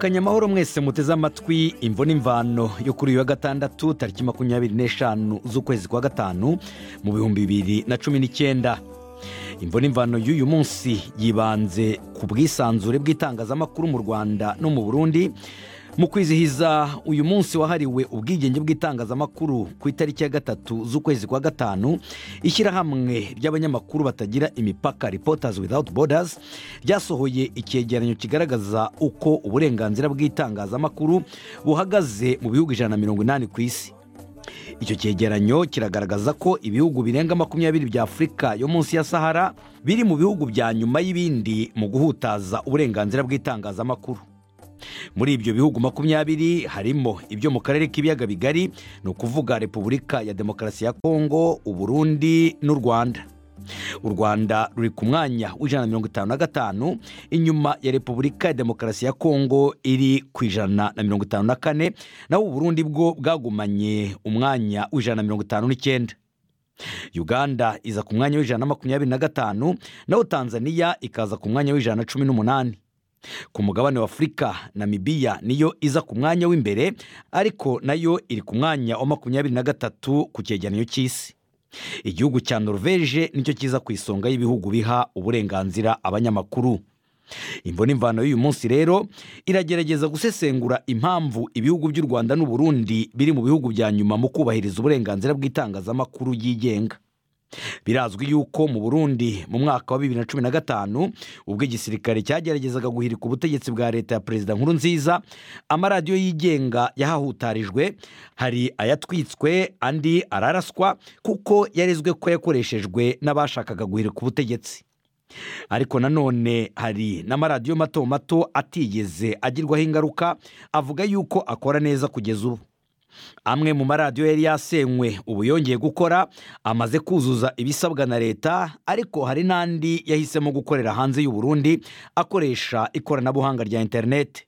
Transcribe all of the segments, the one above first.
kanyamahoro mwese muteze amatwi imvune imvano yo kuri uyu wa gatandatu tariki makumyabiri n'eshanu z'ukwezi kwa gatanu mu bihumbi bibiri na cumi n'icyenda imvune imvano y'uyu munsi yibanze ku bwisanzure bw'itangazamakuru mu rwanda no mu burundi mu kwizihiza uyu munsi wahariwe ubwigenge bw'itangazamakuru ku itariki ya gatatu z'ukwezi kwa gatanu ishyirahamwe ry'abanyamakuru batagira imipaka reporters without borders ryasohoye icyegeranyo kigaragaza uko uburenganzira bw'itangazamakuru buhagaze mu bihugu ijana na mirongo inani ku isi icyo cyegeranyo kiragaragaza ko ibihugu birenga makumyabiri bya afurika yo munsi ya sahara biri mu bihugu bya nyuma y'ibindi mu guhutaza uburenganzira bw'itangazamakuru muri ibyo bihugu makumyabiri harimo ibyo mu karere k'ibiyaga bigari ni ukuvuga repubulika ya demokarasi ya kongo uburundi n'u rwanda u rwanda ruri ku mwanya w'ijana na mirongo itanu na gatanu inyuma ya repubulika ya demokarasi ya kongo iri ku ijana na mirongo itanu na kane naho uburundi bwo bwagumanye umwanya w'ijana na mirongo itanu n'icyenda uganda iza ku mwanya w'ijana na makumyabiri na gatanu naho tanzaniya ikaza ku mwanya w'ijana na cumi n'umunani ku mugabane wa afurika namibiya niyo iza ku mwanya w'imbere ariko nayo iri ku mwanya wa makumyabiri na gatatu ku cyegeranyo cy'isi igihugu cya norvege nicyo kiza ku isonga y'ibihugu biha uburenganzira abanyamakuru imvune imvano y'uyu munsi rero iragerageza gusesengura impamvu ibihugu by'u rwanda n'uburundi biri mu bihugu bya nyuma mu kubahiriza uburenganzira bw'itangazamakuru yigenga birazwi yuko mu burundi mu mwaka wa bibiri na cumi na gatanu ubwo igisirikare cyageragezaga guhirika ubutegetsi bwa leta ya perezida nkuru nziza amaradiyo yigenga yahahutarijwe hari ayatwitswe andi araraswa kuko yarezwe ko yakoreshejwe n'abashakaga guhirika ubutegetsi ariko nanone hari n'amaradiyo mato mato atigeze agirwaho ingaruka avuga yuko akora neza kugeza ubu amwe mu maradiyo yari yasenywe ubu yongeye gukora amaze kuzuza ibisabwa na leta ariko hari n'andi yahisemo gukorera hanze y'u Burundi akoresha ikoranabuhanga rya interineti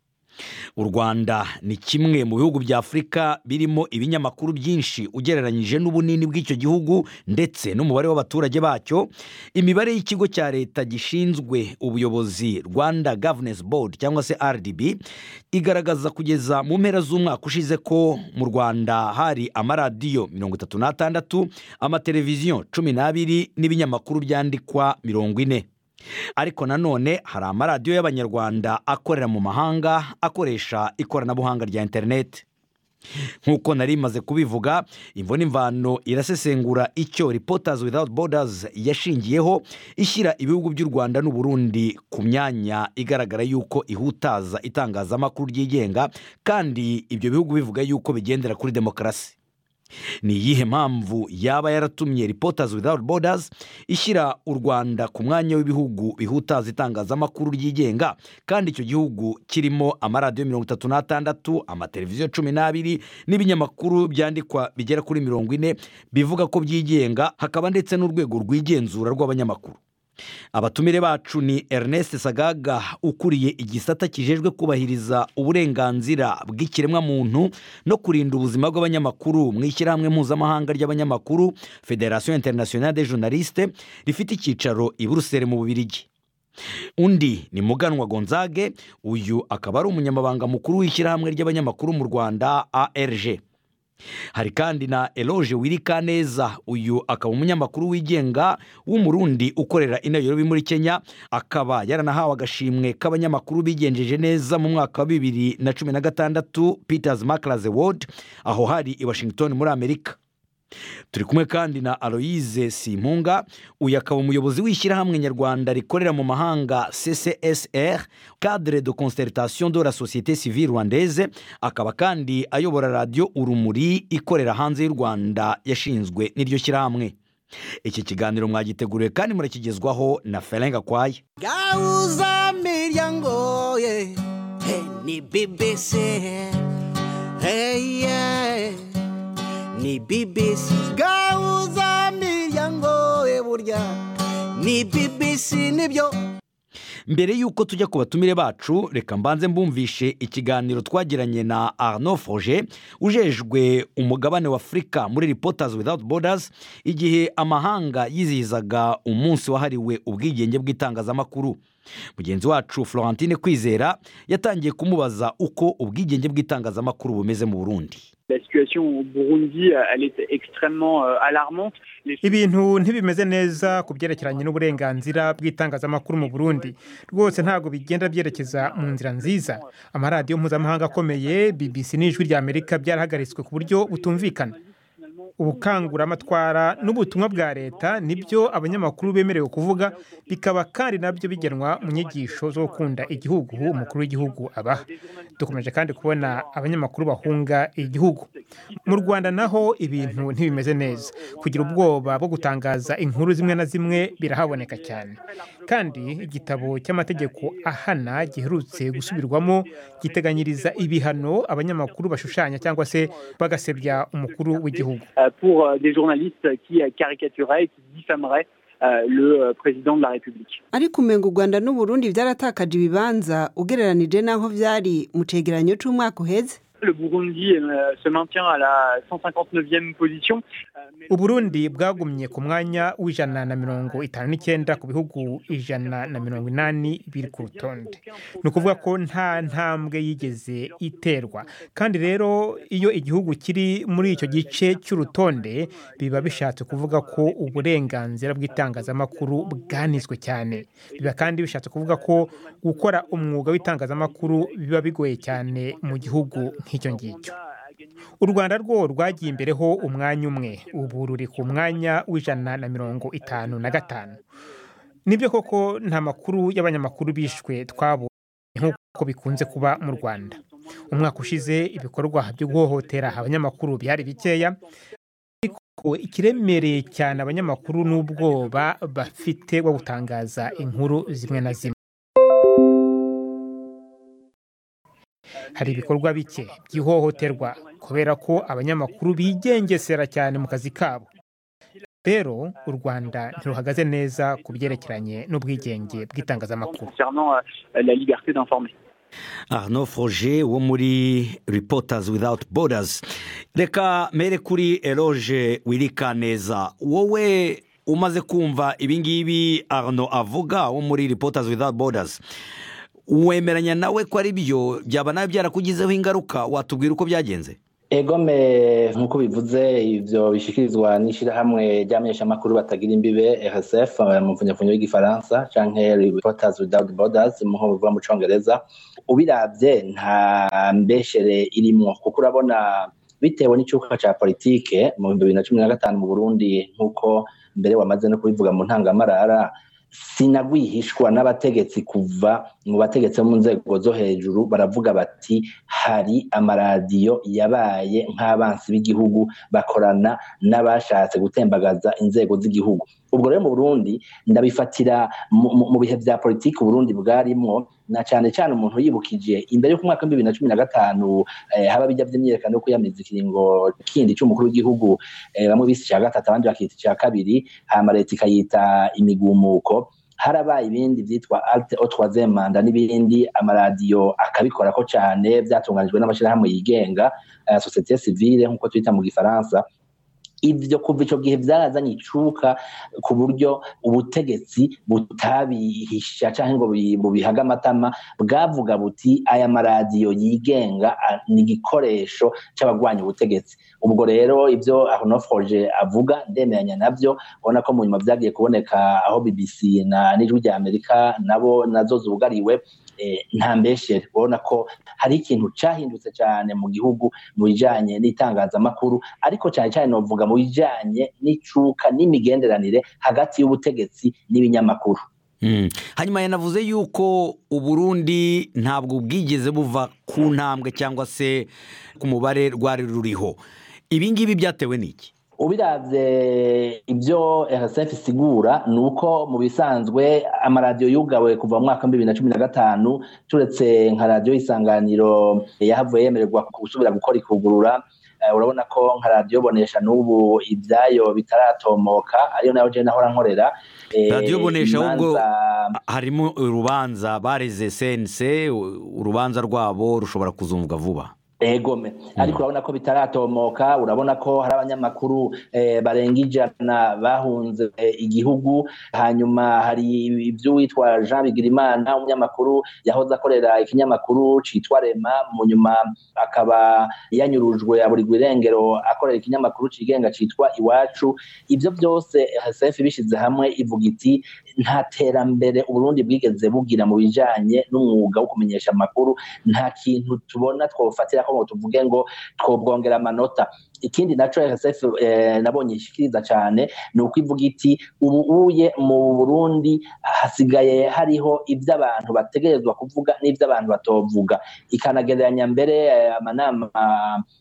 u rwanda ni kimwe mu bihugu bya afurika birimo ibinyamakuru byinshi ugereranyije n'ubunini bw'icyo gihugu ndetse n'umubare w'abaturage bacyo imibare y'ikigo cya leta gishinzwe ubuyobozi rwanda gavenesi bodi cyangwa se rdb igaragaza kugeza mu mpera z'umwaka ushize ko mu rwanda hari amaradiyo mirongo itatu n'atandatu amateleviziyo cumi n'abiri n'ibinyamakuru byandikwa mirongo ine ariko nanone hari amaradiyo y'abanyarwanda akorera mu mahanga akoresha ikoranabuhanga rya interineti nk'uko nari imaze kubivuga imvune imvano irasesengura icyo reporters without borders yashingiyeho ishyira ibihugu by'u rwanda n'uburundi ku myanya igaragara yuko ihutaza itangazamakuru ryigenga kandi ibyo bihugu bivuga yuko bigendera kuri demokarasi ni iyihe mpamvu yaba yaratumye reporters without borders ishyira u rwanda ku mwanya w'ibihugu bihutaza itangazamakuru ryigenga kandi icyo gihugu kirimo amaradiyo mirongo itatu n'atandatu amateleviziyo cumi n'abiri n'ibinyamakuru byandikwa bigera kuri mirongo ine bivuga ko byigenga hakaba ndetse n'urwego rw'igenzura rw'abanyamakuru abatumire bacu ni ernest sagaga ukuriye igisata kijejwe kubahiriza uburenganzira bw'ikiremwamuntu no kurinda ubuzima bw'abanyamakuru mu ishyirahamwe mpuzamahanga ry'abanyamakuru federasiyo interinasiyonari de journaliste rifite icyicaro i buruseli mu bubirigi undi ni muganwa gonzage uyu akaba ari umunyamabanga mukuru w'ishyirahamwe ry'abanyamakuru mu rwanda arg hari kandi na eloge wirikaneza uyu akaba umunyamakuru wigenga w'umurundi ukorera inayirobi muri kenya akaba yaranahawe agashimwe k'abanyamakuru bigenjeje neza mu mwaka wa bibiri na cumi na gatandatu peters makaraze wodi aho hari i washington muri amerika turi kumwe kandi na aloyize simpunga uyu akaba umuyobozi w'ishyirahamwe nyarwanda rikorera mu mahanga ccsr cadre de concertation de la societe civile rwandaise akaba kandi ayobora radiyo urumuri ikorera hanze y'u rwanda yashinzwe n'iryo shyirahamwe iki kiganiro mwagiteguriwe kandi murakigezwaho na ferenga kwaye gauza miryango ye hey, ni bbc hey, yeah. ni bbc gauza miryango ye burya ni bbc nibyo mbere y'uko tujya ku batumire bacu reka mbanze mbumvishe ikiganiro twagiranye na arno foje ujejwe umugabane wa afurika muri reporters without borders igihe amahanga yizihizaga umunsi wahariwe ubwigenge bw'itangazamakuru mugenzi wacu florentine kwizera yatangiye kumubaza uko ubwigenge bw'itangazamakuru bumeze mu burundi La situation au Burundi, euh, elle est extrêmement euh, alarmante. Les- ibintu ntibimeze neza ku byerekeranye n'uburenganzira bw'itangazamakuru mu burundi rwose ntabwo bigenda byerekeza mu nzira nziza amaradiyo mpuzamahanga akomeye bbc n'ijwi ry'amerika byarahagaritswe ku buryo butumvikana ubukanguramatwara n'ubutumwa bwa leta nibyo abanyamakuru bemerewe kuvuga bikaba kandi nabyo bigenwa mu nyigisho zo gukunda igihugu umukuru w'igihugu abaha dukomeje kandi kubona abanyamakuru bahunga igihugu mu rwanda naho ibintu ntibimeze neza kugira ubwoba bwo gutangaza inkuru zimwe na zimwe birahaboneka cyane kandi igitabo cy'amategeko ahana giherutse gusubirwamo giteganyiriza ibihano abanyamakuru bashushanya cyangwa se bagasebya umukuru w'igihugu euh, pour euh, des journalistes qui euh, caricaturaient et qui diffameraient euh, le euh, président de la République. ariko umenga u rwanda n'u Burundi byaratakaje ibibanza ugereranije n'aho byari mu cegeranyo cy'umwaka uheze Le Burundi euh, se maintient à la 159e position. euh, mais- uburundi bwagumye ku mwanya w'ijana na mirongo itanu n'icyenda ku bihugu ijana na mirongo inani biri ku rutonde ni ukuvuga ko nta ntambwe yigeze iterwa kandi rero iyo igihugu kiri muri icyo gice cy'urutonde biba bishatse kuvuga ko uburenganzira bw'itangazamakuru bwanizwe cyane biba kandi bishatse kuvuga ko gukora umwuga w'itangazamakuru biba bigoye cyane mu gihugu nk'icyo ngicyo u rwanda rwo rwagiye imbere ho umwanya umwe ubu ruri ku mwanya w'ijana na mirongo itanu na gatanu nibyo koko nta makuru y'abanyamakuru bishwe twabonye nk'uko bikunze kuba mu rwanda umwaka ushize ibikorwa byo guhohotera abanyamakuru byari bikeya ariko ikiremereye cyane abanyamakuru n'ubwoba bafite bwo gutangaza inkuru zimwe na zimwe hari ibikorwa bike by'ihohoterwa kubera ko abanyamakuru bigengesera cyane mu kazi kabo rero u rwanda ntiruhagaze neza ku byerekeranye n'ubwigenge bw'itangazamakuru concernant euh, la liberté d'informer. arno foroje wo muri reporters without borders reka mere kuri eroge wirikaneza wowe umaze kumva ibingibi arno avuga wo muri reporters without borders wemeranya nawe ko ari byo byaba nawe byarakugizeho ingaruka watubwira uko byagenze egome nk'uko bivuze ibyo bishyikirizwa n'ishyirahamwe ry'abamenyeshamakuru batagira imbibe rsf mu muvunyafunyo w'igifaransa cyangwa reporters without borders mu nkombo bivuga mu cyongereza ubirabye nta mbeshere irimo kuko urabona bitewe n'icyuka cya politike mu bihumbi bibiri na cumi na gatanu mu burundi nk'uko mbere wamaze no kubivuga mu ntangamarara sinagwihishwa n'abategetsi kuva mu bategetsi bo mu nzego zo hejuru baravuga bati hari amaradiyo yabaye nk'abansi b'igihugu bakorana n'abashatse gutembagaza inzego z'igihugu ubwo rero mu burundi ndabifatira mu- mu- mu bihe bya politiki uburundi bwarimo na cyane cyane umuntu yibukije imbere y'uko umwaka w'ibibiri na cumi na gatanu eh, haba bijya by'imyiyerekano yo kwiyamiriza ikiringo kindi cy'umukuru w'igihugu eh, bamwe bise icya gatatu abandi bakita icya kabiri hama leta ikayita imigumuko harabaye ibindi byitwa alte otwaze manda n'ibindi amaradiyo akabikorako cyane byatunganijwe n'amashyirahamwe yigenga eh, societe civile nk'uko twita mu gifaransa ibyo kuva icyo gihe byarazanye icuka ku buryo ubutegetsi butabihisha cyangwa ngo bubi- bubihage amatama bwavuga buti aya maradiyo yigenga ah, ni igikoresho cy'abagwanya ubutegetsi ubwo rero ibyo ahonofoje avuga ndemeranya nabyo ubona ko mu nyuma byagiye kuboneka aho bbc na n'ijwi rya amerika nabo nazo zugariwe eh, nta mbeshere ubona ko hari ikintu cyahindutse cyane mu gihugu mu bijyanye n'itangazamakuru ariko cyane cyane novuga mu bijyanye n'icuka n'imigenderanire hagati y'ubutegetsi n'ibinyamakuru Mm. hanyuma yanavuze yuko uburundi ntabwo bwigeze buva ku ntambwe cyangwa se ku mubare rwari ruriho ibingibi byatewe n'iki ubirabye ibyo rsf isigura ni uko mu bisanzwe amaradiyo yugawe kuva mu mwaka wa bibiri na cumi na gatanu turetse nka radiyo isanganiro yahavuye yemererwa gusubira gukora ikugurura Eh, urabona ko nka radiyo bonesha n'ubu ibyayo bitaratomoka ariyo nayo jewe nahora nkorera Eh, Radiyo Bonesha ahubwo- imanza- harimo urubanza bareze sense urubanza rwabo rushobora kuzumvwa vuba egome ariko urabona ko bitaratomoka urabona ko hari abanyamakuru eh, barenga ijana bahunze eh, igihugu hanyuma hari iby'uwitwa jean bigirimana umunyamakuru yahoze akorera ikinyamakuru cyitwa rema mu nyuma akaba yanyurujwe aburirwa irengero akorera ikinyamakuru cyigenga cyitwa iwacu ibyo byose rsf bishyize hamwe ivuga iti nta terambere uburundi bwigeze bugira mu bijyanye n'umwuga wo kumenyesha amakuru nta kintu tubona twofatira ko ngo tuvuge ngo twobwongera amanota ikindi naco rsf eh, nabonye ishikiriza cyane ni uko ivuga iti ubu uye mu burundi hasigaye hariho ibyo abantu bategerezwa kuvuga n'ibyo abantu batovuga ikanagereranya mbere eh, amanama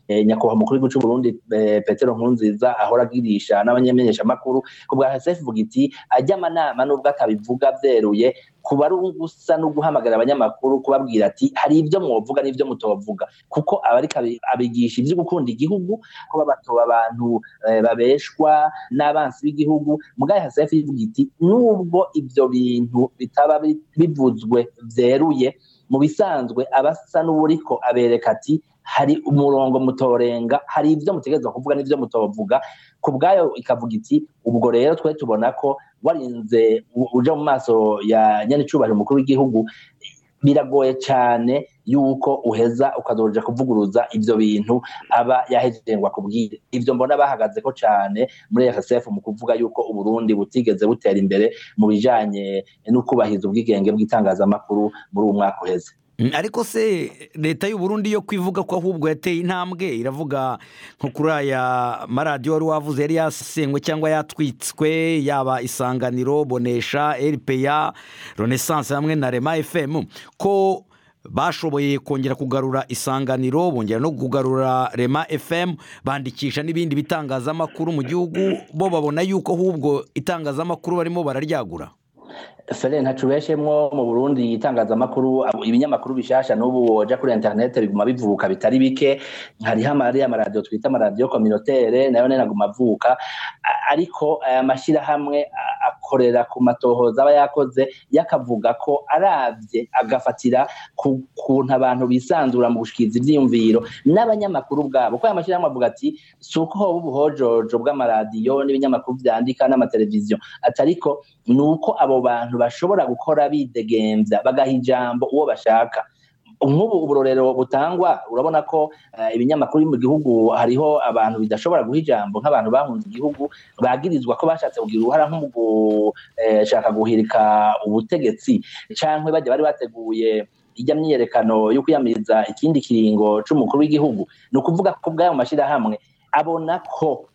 eh, nyakubahwa umukuru w'igihugu cy'u burundi eh, petero nkurunziza ahora agirisha n'abanyamenyeshamakuru ku bwa rsf ivuga iti ajya amanama n'ubwo atabivuga byeruye kuba ari ugusa no guhamagara abanyamakuru kubabwira ati hari ibyo mwovuga n'ibyo mutovuga kuko aba ariko abi- abigisha ibyo gukunda igihugu ko babatoba abantu eh, babeshwa n'abansi b'igihugu mugari hasefu ivuga iti nubwo ibyo bintu bitaba bi- bivuzwe byeruye mu bisanzwe abasa n'uburiko abereka ati hari umurongo mutorenga hari ibyo mutegerezwa kuvuga n'ibyo mutovuga ku bwayo ikavuga iti ubwo rero twe tubona ko warinze u- uja mu maso ya nyanicubahiro umukuru w'igihugu biragoye cyane yuko uheza ukazoja kuvuguruza ibyo bintu aba yahejeje ngo akubwire ibyo mbona bahagaze ko cyane muri rsf mu kuvuga yuko uburundi butigeze butera imbere mu bijanye no kubahiriza ubwigenge bw'itangazamakuru muri uwo mwaka uheze Mm, ariko se leta y'uburundi yo kwivuga ko ahubwo yateye intambwe iravuga nko kuri aya maradiyo wari wavuze yari yasenywe cyangwa yatwitswe yaba isanganiro bonesha rpa renaissance hamwe na rema fm ko bashoboye kongera kugarura isanganiro bongera no kugarura rema fm bandikisha n'ibindi bitangazamakuru mu gihugu bo babona yuko ahubwo itangazamakuru barimo bararyagura fere ntacubeshemwo mu burundi itangazamakuru abo- ibinyamakuru bishasha n'ubu waja kuri interinete biguma bivuka bitari bike hariho amariya amaradiyo twita amaradiyo kominotere nayo nyene aguma avuka A- ariko aya mashyirahamwe a- akorera ku matohoza aba yakoze yakavuga ko arabye agafatira ku kuntu abantu bisanzura mu gushikiriza ivyiyumviro n'abanyamakuru bwabo ko aya mashyirahamwe avuga ati si uko hoba ubuhojojo bw'amaradiyo n'ibinyamakuru vyandika n'amateleviziyo ati ariko ni uko abo bantu bashobora gukora bidegembya bagaha ijambo uwo bashaka nk'ubu uburorero butangwa urabona ko eh, ibinyamakuru biri mu gihugu hariho abantu bidashobora guha ijambo nk'abantu bahunze igihugu bagirizwa ko bashatse kugira uruhara nko mu gushaka guhirika ubutegetsi cyangwa bajya bari bateguye ijya myiyerekano yo kwiyamiriza ikindi kiringo cy'umukuru w'igihugu ni ukuvuga ko ubwayo mashyirahamwe abona ko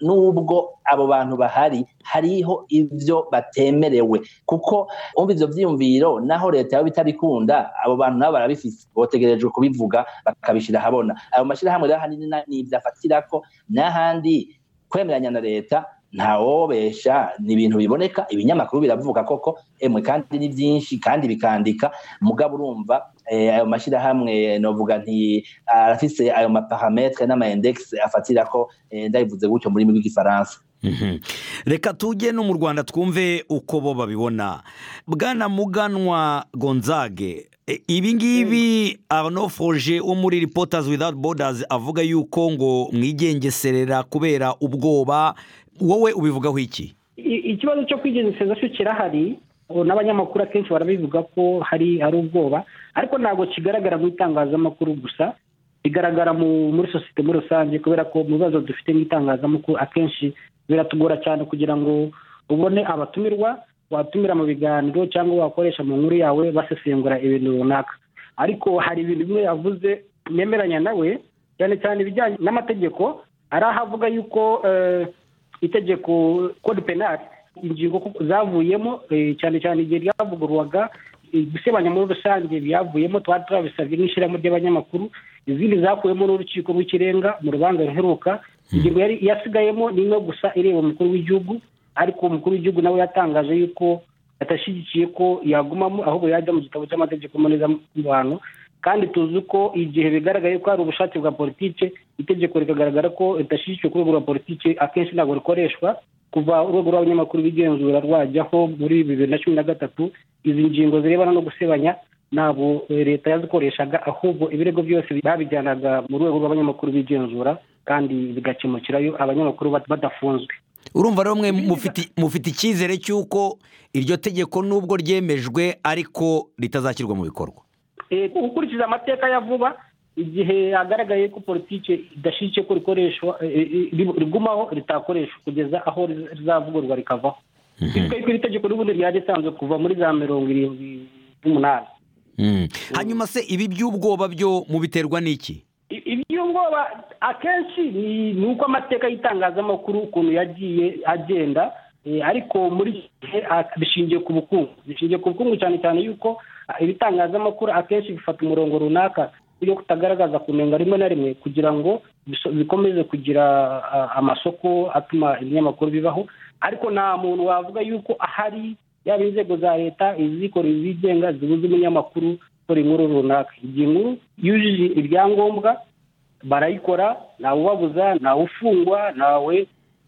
nubwo abo bantu bahari hariho ibyo batemerewe kuko umva ivyo vyiyumviro naho leta yaba itabikunda abo bantu nabo barabifise botegerejwe kubivuga bakabishira habona ayo mashirahamwe rero ahanini na- nivyo afatirako n'ahandi kwemeranya na leta ntawobesha ni ibintu biboneka ibinyamakuru biravuga koko emwe kandi ni byinshi kandi bikandika mugabo urumva eh, ayo mashirahamwe novuga nti arafise ayo maparametre n'amaindexi afatirako eh, ndabivuze gutyo mu rurimi rw'igifaransa Mhm. reka tujye no mu rwanda twumve uko bo babibona bwana muganwa gonzage e, ibi ngibi arno foroje wo muri reporters without borders avuga yuko ngo mwigengeserera kubera ubwoba wowe ubivugaho iki I- ikibazo cyo kwigengeseza cyo kirahari ubu n'abanyamakuru akenshi barabivuga ko hari hari ubwoba ariko ntabwo kigaragara mu itangazamakuru gusa kigaragara mu- muri sosiyete muri rusange kubera ko mu bibazo dufite mu itangazamakuru akenshi biratugora cyane kugira ngo ubone abatumirwa watumira mu biganiro cyangwa wakoresha mu nkuru yawe basesengura ibintu runaka ariko hari ibintu bimwe yavuze nemeranya nawe cyane cyane ibijyanye n'amategeko ari aho avuga yuko eh, itegeko code penal ingingo kuko zavuyemo eh, cyane cyane igihe ryavugurwaga eh, gusebanya muri rusange byavuyemo twari turabisabye n'ishyirahamwe ry'abanyamakuru izindi zakuyemo n'urukiko rw'ikirenga mu rubanza ruheruka ingingo yari yasigayemo ni imwe gusa ireba umukuru w'igihugu ariko umukuru w'igihugu nawe yatangaje yuko atashyigikiye ko yagumamo ahubwo yajya mu gitabo cy'amategeko mbonezamubano kandi tuzi ko igihe bigaragaye ko hari ubushake bwa politike itegeko rikagaragara ko ridashyigikiwe ku rwego rwa politike akenshi ntabwo rikoreshwa kuva urwego rw'abanyamakuru b'igenzura rwajyaho muri bibiri na cumi na gatatu izi ngingo zirebana no gusebanya ntabwo leta yazikoreshaga ahubwo ibirego byose babijyanaga mu rwego rw'abanyamakuru bigenzura kandi bigakemukirayo abanyamakuru bat- badafunzwe urumva rero mwe mufite mufite icyizere cy'uko iryo tegeko nubwo ryemejwe ariko ritazashyirwa mu bikorwa Eh, ukurikiza amateka ya vuba igihe hagaragaye ko politiki idashyitse ko rikoreshwa eh, eh, ri- rigumaho ritakoreshwa kugeza aho riz- rizavugurwa rikavaho twebwe ko iri tegeko n'ubundi ryari risanzwe kuva muri za mirongo irindwi n'umunani Mm. hanyuma se ibi by'ubwoba byo mubiterwa n'iki I- iby'ubwoba akenshi ni ni uko amateka y'itangazamakuru ukuntu yagiye agenda eh, ariko muri iki gihe ah, bishingiye ku bukungu bishingiye ku bukungu cyane cyane yuko ah, ibitangazamakuru akenshi bifata umurongo runaka yo kutagaragaza kunenga rimwe na rimwe kugira ngo biso- bikomeze kugira ah, amasoko atuma ibinyamakuru bibaho ariko nta muntu wavuga yuko ahari yaba inzego za leta izikora izigenga zibuze umunyamakuru gukora inkuru runaka igihe inkuru yujuje ibyangombwa barayikora ntawubabuza ntawufungwa ntawe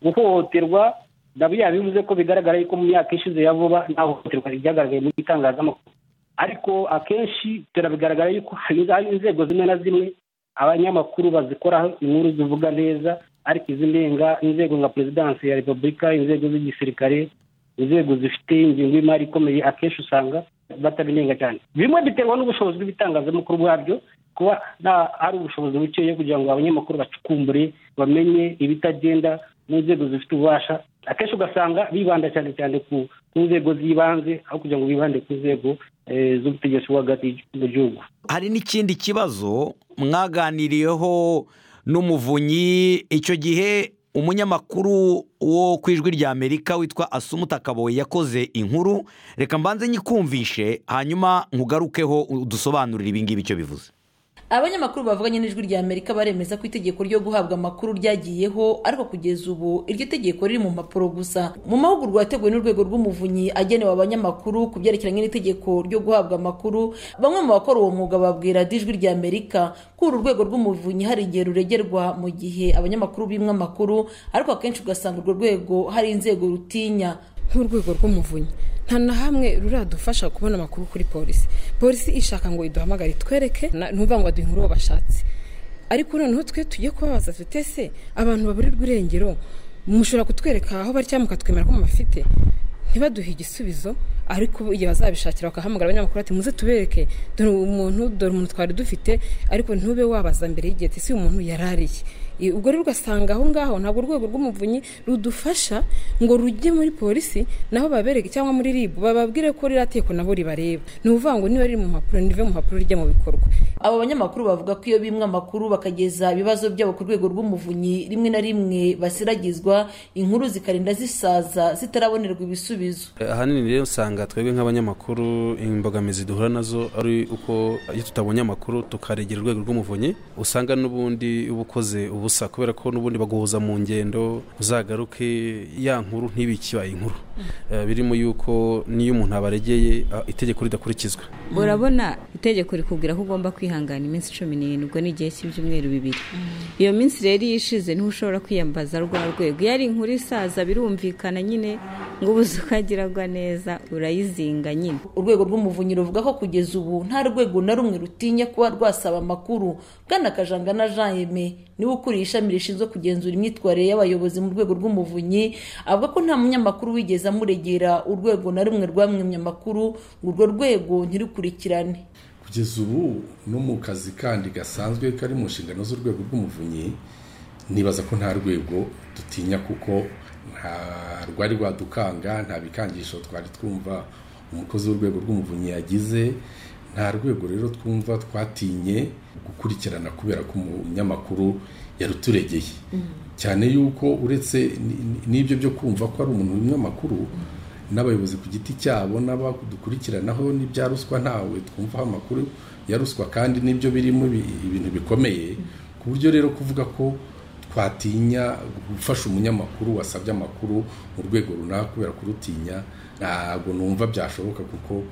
guhohoterwa nabo yabivuze ko bigaragara yuko mu myaka ishize ya vuba nta hohoterwa ryagaragaye mu itangazamakuru ariko akenshi turabigaragara yuko hari hari inzego zimwe na zimwe abanyamakuru bazikoraho inkuru zivuga neza ariko izimenga inzego nka perezidansi ya repubulika inzego z'igisirikare inzego zifite ingengo y'imari ikomeye akenshi usanga batabinenga cyane bimwe biterwa n'ubushobozi bw'ibitangazamakuru bwabyo kuba nta- ari ubushobozi bukeya kugira ngo abanyamakuru bacukumbure bamenye ibitagenda mu nzego zifite ububasha akenshi ugasanga bibanda cyane cyane ku ku nzego z'ibanze aho kugira ngo bibande ku nzego eh, z'ubutegetsi bwo hagati mu gihugu hari n'ikindi kibazo mwaganiriyeho n'umuvunyi icyo gihe umunyamakuru wo ku ijwi ry'amerika witwa asumutakaboye yakoze inkuru reka mbanze nyikumvishe hanyuma nkugarukeho udusobanurire ibingibi icyo bivuze abanyamakuru bavuganye n'ijwi rya amerika baremeza ko itegeko ryo guhabwa amakuru ryagiyeho ariko kugeza ubu iryo tegeko riri mu mpapuro gusa mu mahugurwa yateguwe n'urwego rw'umuvunyi agenewe abanyamakuru ku byerekeranye n'itegeko ryo guhabwa amakuru bamwe mu bakora uwo mwuga babwira ati ijwi rya amerika ko uru rwego rw'umuvunyi hari igihe ruregerwa mu gihe abanyamakuru bimwe amakuru ariko akenshi ugasanga urwo rwego hari inzego rutinya nk'urwego rw'umuvunyi nta na hamwe ruradufasha kubona amakuru kuri polisi polisi ishaka ngo iduhamagare itwereke na- ntuvuga ngo baduha inkuru bashatse ariko noneho twe tugiye kubabaza tute se abantu baburirwa irengero mushobora kutwereka aho bari cyangwa mukatwemera ko mubafite ntibaduhe igisubizo ariko igihe bazabishakira bakahamagara abanyamakuru ati muze tubereke dore uyu muntu dore umuntu twari dufite ariko ntube wabaza mbere y'igihe ati si uyu muntu yari ariye I- ubwo rero ugasanga aho ngaho ntabwo urwego rw'umuvunyi rudufasha ngo rujye muri polisi naho babereke cyangwa muri ribu bababwire ko ririya teko nabo ribareba ni ukuvuga ngo niba riri mu mpapuro nirive mu mpapuro rijya mu bikorwa aba banyamakuru bavuga ko iyo bimwe amakuru bakageza ibibazo byabo ku rwego rw'umuvunyi rimwe na rimwe basiragizwa inkuru zikarinda zisaza zitarabonerwa ibisubizo ahanini rero usanga twebwe nk'abanyamakuru imbogamizi duhura nazo ari uko iyo tutabonye amakuru tukaregera urwego rw'umuvunyi usanga n'ubundi uba ukoze ubusa kubera ko n'ubundi baguhuza mu ngendo uzagaruke ya nkuru ntibe ikibaye inkuru Eh, birimo yuko n'iyo umuntu abaregeye ah, itegeko ridakurikizwa urabona itegeko rikubwira ko ugomba kwihangana iminsi cumi n'irindwi ni igihe cy'ibyumweru bibiri iyo minsi rero iyo ishize ntushobora kwiyambaza rwa rwego iyo ari inkuru isaza birumvikana nyine ngo ubuze ukagiragwa neza urayizinga nyine urwego rw'umuvunyi ruvuga ko kugeza ubu nta rwego na rumwe rutinya kuba rwasaba amakuru bwana kajanga na jean yeme niwe ukuriye ishami rishinzwe kugenzura imyitwarire y'abayobozi mu rwego rw'umuvunyi avuga ko nta munyamakuru wigeze amuregera urwego na rumwe rwamwemye amakuru ngo urwo rwego ntirukurikirane kugeza ubu no mu kazi kandi gasanzwe kari mu nshingano z'urwego rw'umuvunyi nibaza ko nta rwego dutinya kuko nta rwari rwadukanga nta bikangisho twari twumva umukozi w'urwego rw'umuvunyi yagize nta rwego rero twumva twatinye gukurikirana kubera ko umunyamakuru yaruturegeye cyane yuko uretse ni- ni- n'ibyo byo kumva ko ari umuntu w'umunyamakuru n'abayobozi ku giti cyabo n'abadukurikiranaho n'ibya ruswa ntawe twumvaho amakuru ya ruswa kandi n'ibyo birimo ibi- ibintu bikomeye ku buryo rero kuvuga ko twatinya gufasha umunyamakuru wasabye amakuru mu rwego runaka kubera kurutinya ntabwo numva byashoboka kuko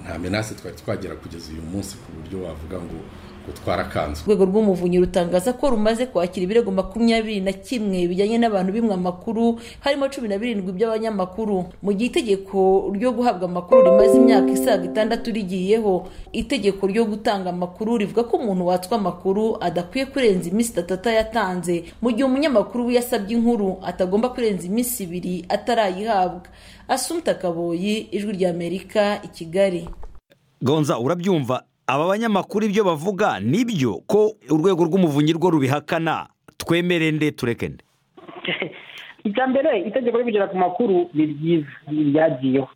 nta menase twari twagera kugeza uyu munsi ku buryo wavuga ngo gutwara akanzu urwego rw'umuvunyi rutangaza ko rumaze kwakira ibirego makumyabiri na kimwe bijyanye n'abantu bimwe amakuru harimo cumi na birindwi by'abanyamakuru mu gihe itegeko ryo guhabwa amakuru rimaze imyaka isaga itandatu rigiyeho itegeko ryo gutanga amakuru rivuga ko umuntu watswa amakuru adakwiye kurenza iminsi itatu atayatanze mu gihe umunyamakuru we yasabye inkuru atagomba kurenza iminsi ibiri atarayihabwa asumta kaboyi ijwi ry'amerika i kigali gonza urabyumva aba banyamakuru ibyo bavuga nibyo ko urwego rw'umuvunyi rwo rubihakana twemere nde tureke nde icya mbere itegeko ryo kugera ku makuru ni ryiza ni iryagiyeho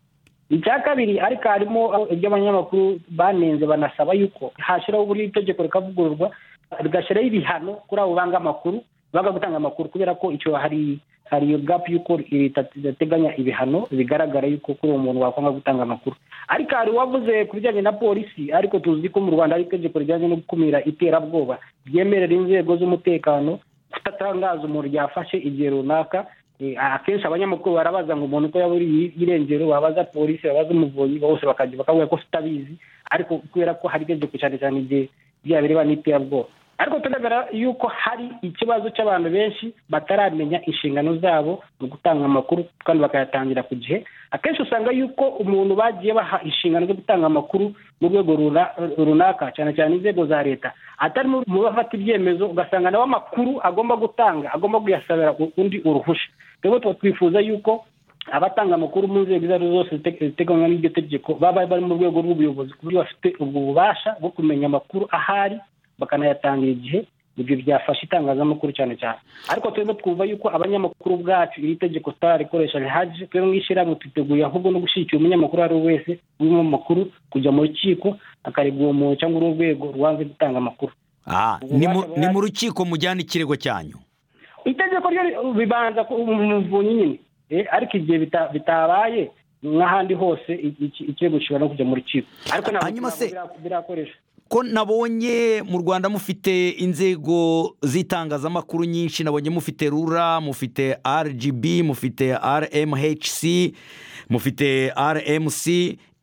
icya kabiri ariko harimo ibyo abanyamakuru banenze banasaba yuko hashyiraho uburyo itegeko rikavugururwa rigashyiraho ibihano kuri abo banga amakuru banga gutanga amakuru kubera ko icyo hari hari iyo gapu y'uko ridateganya ibihano bigaragara yuko kuri uwo muntu wakwanga gutanga amakuru ariko hari uwavuze ku bijyanye na polisi ariko tuzi ko mu rwanda hari itegeko rijyanye no gukumira iterabwoba ryemerera inzego z'umutekano kutatangaza umuntu yafashe igihe runaka akenshi abanyamakuru barabaza ngo umuntu ko yaburiye irengero babaza polisi babaza umuvunyi bose bakajya bakavuga ko tutabizi ariko kubera ko hari itegeko cyane cyane igihe byabireba n'iterabwoba ariko turebera yuko hari ikibazo cy'abantu benshi bataramenya inshingano zabo mu gutanga amakuru kandi bakayatangira ku gihe akenshi usanga yuko umuntu bagiye baha inshingano zo gutanga amakuru mu rwego runaka cyane cyane inzego za leta atari mu bafata ibyemezo ugasanga nawe amakuru agomba gutanga agomba kuyasabira undi uruhushya rero tuba twifuza yuko abatanga amakuru mu nzego izo ari zo zose ziteganywa n'iryo tegeko baba bari mu rwego rw'ubuyobozi ku buryo bafite ubwo bubasha bwo kumenya amakuru ahari bakanayatangira igihe ibyo byafasha itangazamakuru cyane cyane ariko turimo twumva yuko abanyamakuru ubwacu iri tegeko tutararikoresha rihagije twebwe nk'ishyirahamwe twiteguye ahubwo no gushyigikira umunyamakuru uwo ari we wese urimo amakuru kujya mu rukiko akaregwa uwo muntu cyangwa urwego rwanze gutanga amakuru ni mu rukiko mujyana ikirego cyanyu itegeko ryo bibanza ku muvunyi nyine ariko igihe bitabaye nk'ahandi hose ikirego gishobora no kujya mu rukiko ariko ntabwo birakoresha ko nabonye mu rwanda mufite inzego z'itangazamakuru nyinshi nabonye mufite rura mufite rgb mufite rmhc mufite rmc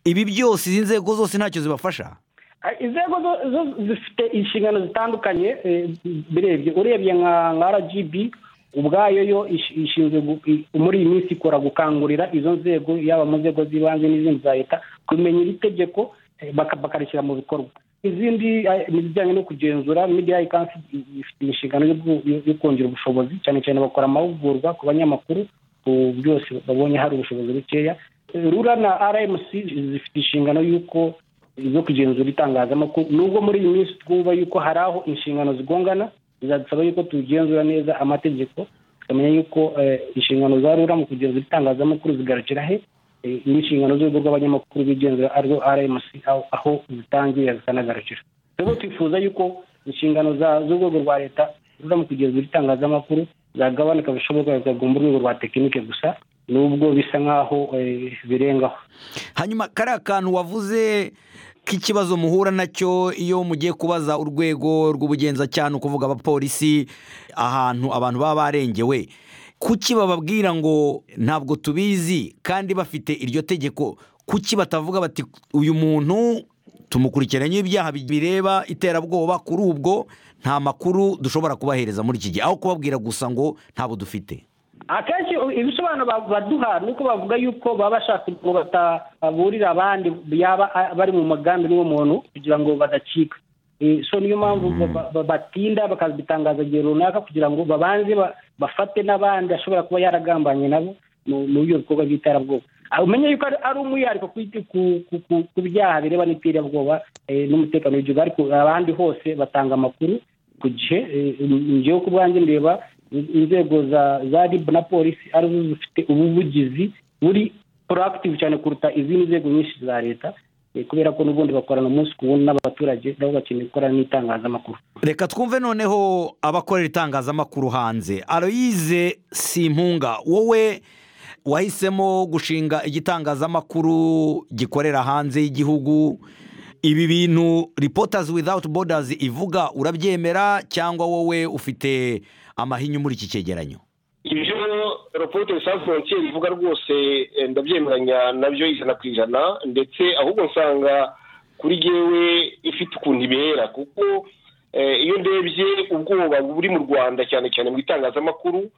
ibi byose izi nzego zose ntacyo zibafasha inzego zo zifite inshingano zitandukanye birebye urebye nka rgb ubwayo yo ishinzwe muri iyi minsi ikora gukangurira izo nzego yaba mu nzego z'ibanze n'izindi za leta kumenya iri tegeko bakarishyira mu bikorwa izindi ni ibijyanye no kugenzura midiyayi kansi ifite inshingano yo kongera ubushobozi cyane cyane bakora amahugurwa ku banyamakuru byose babonye hari ubushobozi bukeya rura na rmc zifite inshingano y'uko zo kugenzura itangazamakuru nubwo muri iyi minsi twumva yuko hari aho inshingano zigongana bizadusaba yuko tugenzura neza amategeko tukamenya yuko inshingano za rura mu kugenzura itangazamakuru zigarukira he n'inshingano z'urwego rw'abanyamakuru bigenzura arizo rmc aho zitangira zikanagarukira rero twifuza yuko inshingano z'urwego rwa leta ziza mu kugenzura itangazamakuru zagabanuka bishoboka bikagomba urwego rwa tekinike gusa nubwo bisa nk'aho birengaho hanyuma kariya kantu wavuze k'ikibazo muhura nacyo iyo mugiye kubaza urwego rw'ubugenzacyaha ukuvuga abapolisi ahantu abantu baba barengewe kuki bababwira ngo ntabwo tubizi kandi bafite iryo tegeko kuki batavuga bati uyu muntu tumukurikiranye ibyaha bireba iterabwoba kuri ubwo nta makuru dushobora kubahereza muri iki gihe aho kubabwira gusa ngo ntabo dufite akenshi ibisobanuro baduha ni uko bavuga yuko baba bashaka ngo bataburira abandi yaba bari mu mugambi n'uwo muntu kugira ngo badacika so niyo mpamvu batinda bakabitangaza igihe runaka kugira ngo babanze bafate n'abandi ashobora kuba yaragambanye nabo mu byo bikorwa by'iterabwoba umenye yuko ari umwihariko ku byaha bireba n'iterabwoba n'umutekano w'igihugu ariko abandi hose batanga amakuru ku gihe ngewe ku bwanjye ndeba inzego za rib na polisi arizo zifite ubuvugizi buri proactive cyane kuruta izindi nzego nyinshi za leta kubera ko n'ubundi bakorana umunsi ku wundi n'abaturage nabo bakeneye gukorana n'itangazamakuru reka twumve noneho abakorera itangazamakuru hanze aloyize simpunga wowe wahisemo gushinga igitangazamakuru gikorera hanze y'igihugu ibi bintu ripotazi without bodazi ivuga urabyemera cyangwa wowe ufite amahinyu muri iki cyegeranyo ibyo raporo safu frontier ivuga rwose ndabyemeranya nabyo ijana ku ijana ndetse ahubwo nsanga kuri yewe ifite ukuntu ibera kuko iyo ndebye ubwoba buri mu rwanda cyane cyane mu itangazamakuru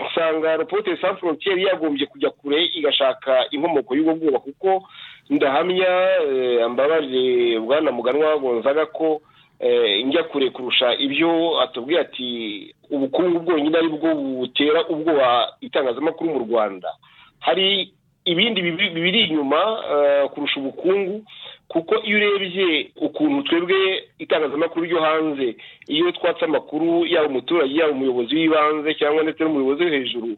usanga repote de san frontiere yagombye kujya kure igashaka inkomoko y'ubwo bwoba kuko ndahamya mbabaje bwana muganwa gonzaga ko njya kure kurusha ibyo atubwiye ati ubukungu bwonyine ari bwo butera ubwoba itangazamakuru mu rwanda hari ibindi bibiri inyuma kurusha ubukungu kuko iyo urebye ukuntu twebwe itangazamakuru ryo hanze iyo twatse amakuru yaba umuturage yaba umuyobozi w'ibanze cyangwa ndetse n'umuyobozi wo hejuru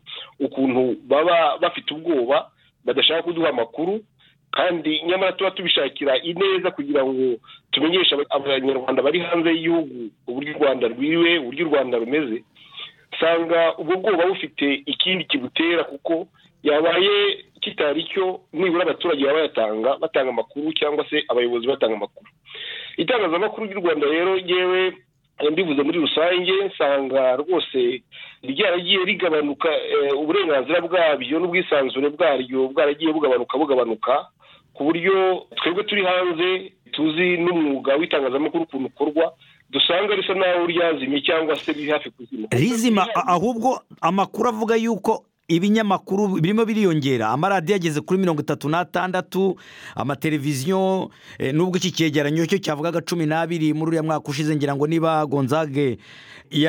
ukuntu baba bafite ubwoba badashaka kuduha amakuru kandi nyamara tuba tubishakira ineza kugira ngo tumenyeshe abanyarwanda bari hanze y'igihugu uburyo u rwanda rwiriwe uburyo u rwanda rumeze usanga ubwo bwoba bufite ikindi kibutera kuko yabaye kitari cyo nibura abaturage baba bayatanga batanga amakuru cyangwa se abayobozi batanga amakuru itangazamakuru ry'u rwanda rero yewe mbivuze muri rusange nsanga rwose ryaragiye rigabanuka uburenganzira bwabyo n'ubwisanzure bwaryo bwaragiye bugabanuka bugabanuka ku buryo twebwe turi hanze tuzi n'umwuga w'itangazamakuru ukuntu ukorwa dusanga risa naho ryazimye cyangwa se riri hafi kuzima rizima ahubwo amakuru avuga yuko ibinyamakuru birimo biriyongera amaradiyo ageze kuri mirongo itatu n'atandatu amateleviziyo nubwo iki cyegeranyo cyo cyavugaga cumi n'abiri muri uriya mwaka ushize ngira ngo niba gonzage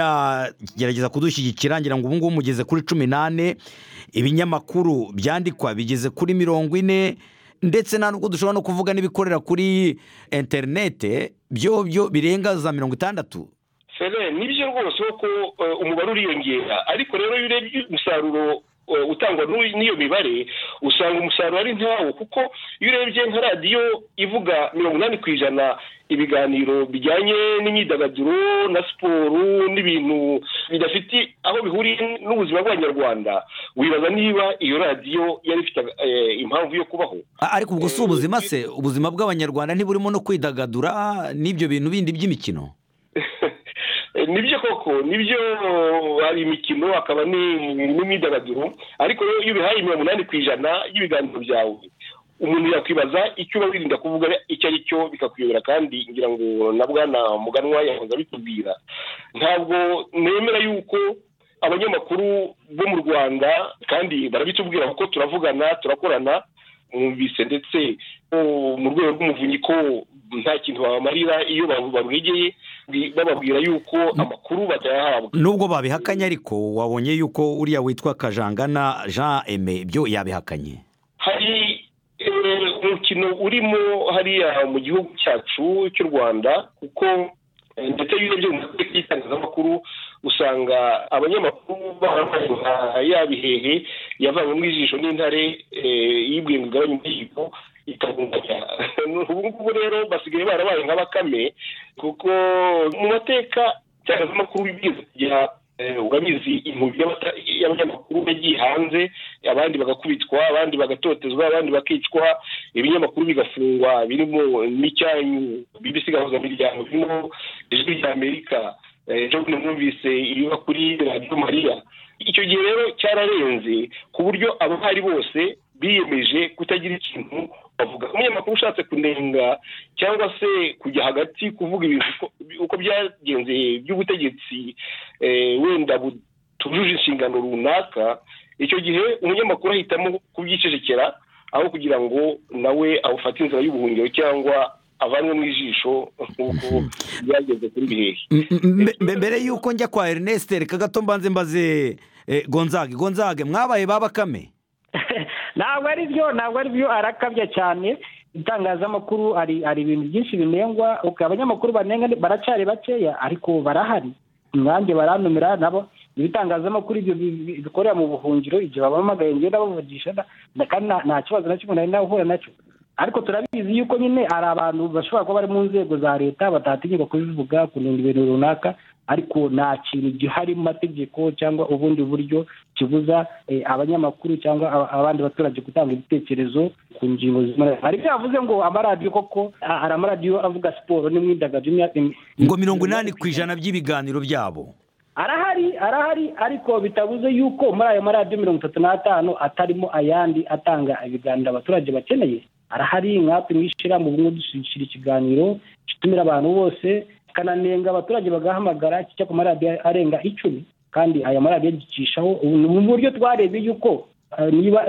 yagerageza kudushyigikira ngira ngo ubu ngubu mugeze kuri cumi n'ane ibinyamakuru byandikwa bigeze kuri mirongo ine ndetse nta nubwo dushobora no kuvuga n'ibikorera kuri interinete byo byo birenga za mirongo itandatu nibyo rwose ko umubare uriyongera ariko rero iyo urebye umusaruro utangwa n'iyo mibare usanga umusaruro ari ntawo kuko iyo urebye nka radiyo ivuga mirongo inani ku ijana ibiganiro bijyanye n'imyidagaduro na siporo n'ibintu bidafite aho bihuriye n'ubuzima bw'abanyarwanda wibaza niba iyo radiyo yari ifite impamvu yo kubaho ariko ubwo si ubuzima se ubuzima bw'abanyarwanda ntiburimo no kwidagadura n'ibyo bintu bindi by'imikino nibyo koko nibyo hari imikino hakaba n'imyidagaduro ariko rero iyo ubihaye mirongo inani ku ijana y'ibiganiro byawe umuntu yakwibaza icyo uba wirinda kuvuga icyo ari cyo bikakuyobera kandi ngira ngo na bwana muganwa yahoze abitubwira ntabwo nemera yuko abanyamakuru bo mu rwanda kandi barabitubwira kuko turavugana turakorana mwumvise ndetse mu rwego rw'umuvunyi ko nta kintu babamarira iyo barwegeye bababwira yuko amakuru batayahabwa nubwo babihakanye ariko wabonye yuko uriya witwa kajangana jean eme ibyo yabihakanye hari umukino urimo hariya mu gihugu cyacu cy'u rwanda kuko ndetse iyo urebye mu mateka y'itangazamakuru usanga abanyamakuru bambaye yabihehe yavanywe mu ijisho n'intare yibwiye ngo igabanye umuhigo ikabunganya ubu ngubu rero basigaye barabaye nka bakame kuko mu mateka itangazamakuru bigeze kujya urabizi impubi y'abanyamakuru yagiye hanze abandi bagakubitwa abandi bagatotezwa abandi bakicwa ibinyamakuru bigafungwa birimo n'icyanyu bibisigahuza miryango birimo ijwi ry'amerika ejo bundi mwumvise ibiba kuri radiyo mariya icyo gihe rero cyararenze ku buryo abahari bose biyemeje kutagira ikintu bavuga umunyamakuru ushatse kunenga cyangwa se kujya hagati kuvuga ibintu uko byagenze by'ubutegetsi wenda butujuje inshingano runaka icyo gihe umunyamakuru ahitamo kubyicecekera aho kugira ngo nawe awufate inzira y'ubuhungiro cyangwa avanwe mu ijisho nk'uko byageze kuri bihehe mbere y'uko njya kwa Ernest reka gato mbanze mbaze gonzage gonzage mwabaye ba bakame ntabwo ari byo ntabwo ari byo arakabya cyane itangazamakuru hari ibintu byinshi binengwa abanyamakuru banenga baracari bakeya ariko barahari umwange baranumira nabo ibitangazamakuru ibyo bikorera mu buhungiro igihe babahamagaye ngenda bavugisha kandi nta kibazo na kimwe nari nahura nacyo ariko turabizi yuko nyine hari abantu bashobora kuba bari mu nzego za leta batatinyuka kubivuga kurinda ibintu runaka ariko nta kintu gihari mu mategeko cyangwa ubundi buryo kibuza abanyamakuru cyangwa abandi baturage gutanga ibitekerezo ku ngingo zimwe hari ibyo yavuze ngo amaradiyo koko hari amaradiyo avuga siporo n'imyidagaduro ngo mirongo inani ku ijana by'ibiganiro byabo arahari arahari ariko bitabuze yuko muri ayo maradiyo mirongo itatu n'atanu atarimo ayandi atanga ibiganiro abaturage bakeneye arahari nkatwe mwishyira mu bumwe dushyira ikiganiro gitumira abantu bose kananenga abaturage bagahamagara kijya ku maradiyo arenga icumi kandi aya maradiyo agicishaho mu buryo twarebye yuko eh, niba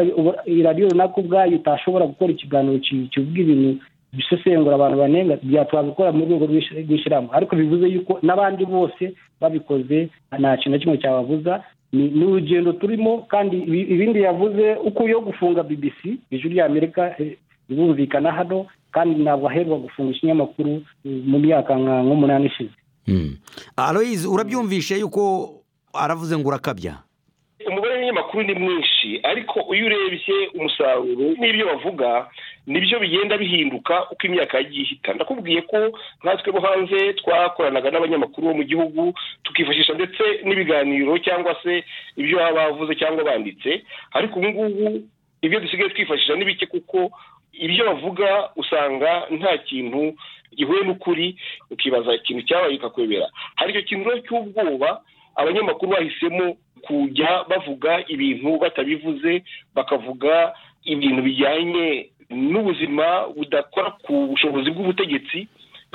iradiyo runaka ubwayo itashobora gukora ikiganiro ki- kivuga ibintu bisesengura abantu banenga byatwaza gukora mu rwego rw'ishyira- rw'ishyirahamwe ariko bivuze yuko n'abandi bose babikoze nta kintu na kimwe cyababuza ni ni urugendo turimo kandi ibi- ibindi yavuze uko yo gufunga bbc ijwi ry'amerika eh, birumvikana hano kandi ntabwo aherwa gufunga ikinyamakuru eh, mu myaka nka nk'umunani ishize aloyizi urabyumvishe yuko aravuze ngo urakabya umubare w'ibinyamakuru ni mwinshi ariko iyo urebye umusaruro n'ibyo bavuga nibyo bigenda bihinduka uko imyaka yagiye ihita ndakubwiye ko nkatwe bo hanze twakoranaga n'abanyamakuru bo mu gihugu tukifashisha ndetse n'ibiganiro cyangwa se ibyo baba bavuze cyangwa banditse ariko ubu ngubu ibyo dusigaye twifashisha ni bike kuko ibyo bavuga usanga nta kintu gihuye n'ukuri ukibaza ikintu cyabaye kikakwebera hari icyo kintu rero cy'ubwoba abanyamakuru bahisemo kujya bavuga ibintu batabivuze bakavuga ibintu bijyanye n'ubuzima budakora ku bushobozi bw'ubutegetsi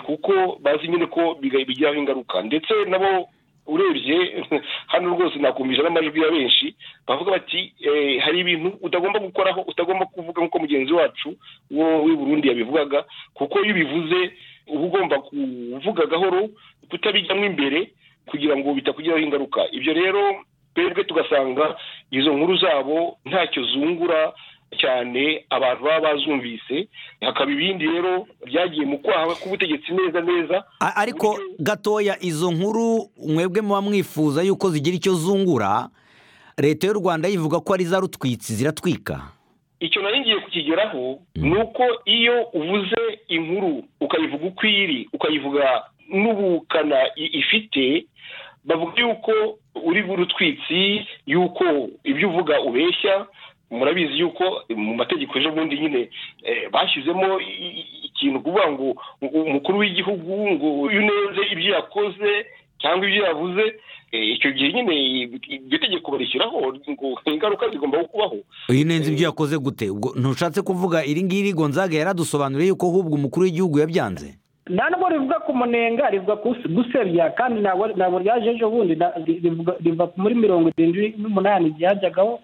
kuko bazi nyine ko biga- bigiraho ingaruka ndetse nabo urebye hano rwose nakumvisha n'amajwi ya benshi bavuga bati eh, hari ibintu utagomba gukoraho utagomba kuvuga nk'uko mugenzi wacu wo w'i burundi yabivugaga kuko iyo ubivuze uba ugomba kuvuga gahoro kutabijyamo imbere kugira ngo bitakugiraho ingaruka ibyo rero twebwe tugasanga izo nkuru zabo ntacyo zungura cyane abantu baba bazumvise hakaba ibindi rero byagiye mu kwaha k'ubutegetsi neza neza A- ariko gatoya izo nkuru mwebwe muba mwifuza yuko zigira icyo zungura leta y'u rwanda yivuga ko ari za rutwitsi ziratwika icyo nari ngiye kukigeraho ni uko iyo uvuze inkuru ukayivuga uko iri ukayivuga n'ubukana i- ifite bavuga yuko uri burutwitsi yuko ibyo uvuga ubeshya murabizi yuko mu mategeko ejo bundi nyine eh, bashyizemo i- i- ikintu kuvuga ngo u- umukuru w'igihugu ngo uyu neza ibyo yakoze cyangwa ibyo yavuze eh, icyo gihe nyine iryo tegeko barishyiraho ngo ingaruka zigomba kubaho iyo unenze ibyo yakoze gute ubwo ntushatse kuvuga iri ngiri gonzaga yaradusobanuriye yuko ahubwo umukuru w'igihugu yabyanze nta nubwo rivuga ku munenga rivuga ku gusebya kandi ntabwo ntabwo ryaje ejo bundi na- ri- rivuga- riva muri mirongo irindwi n'umunani ryajyagaho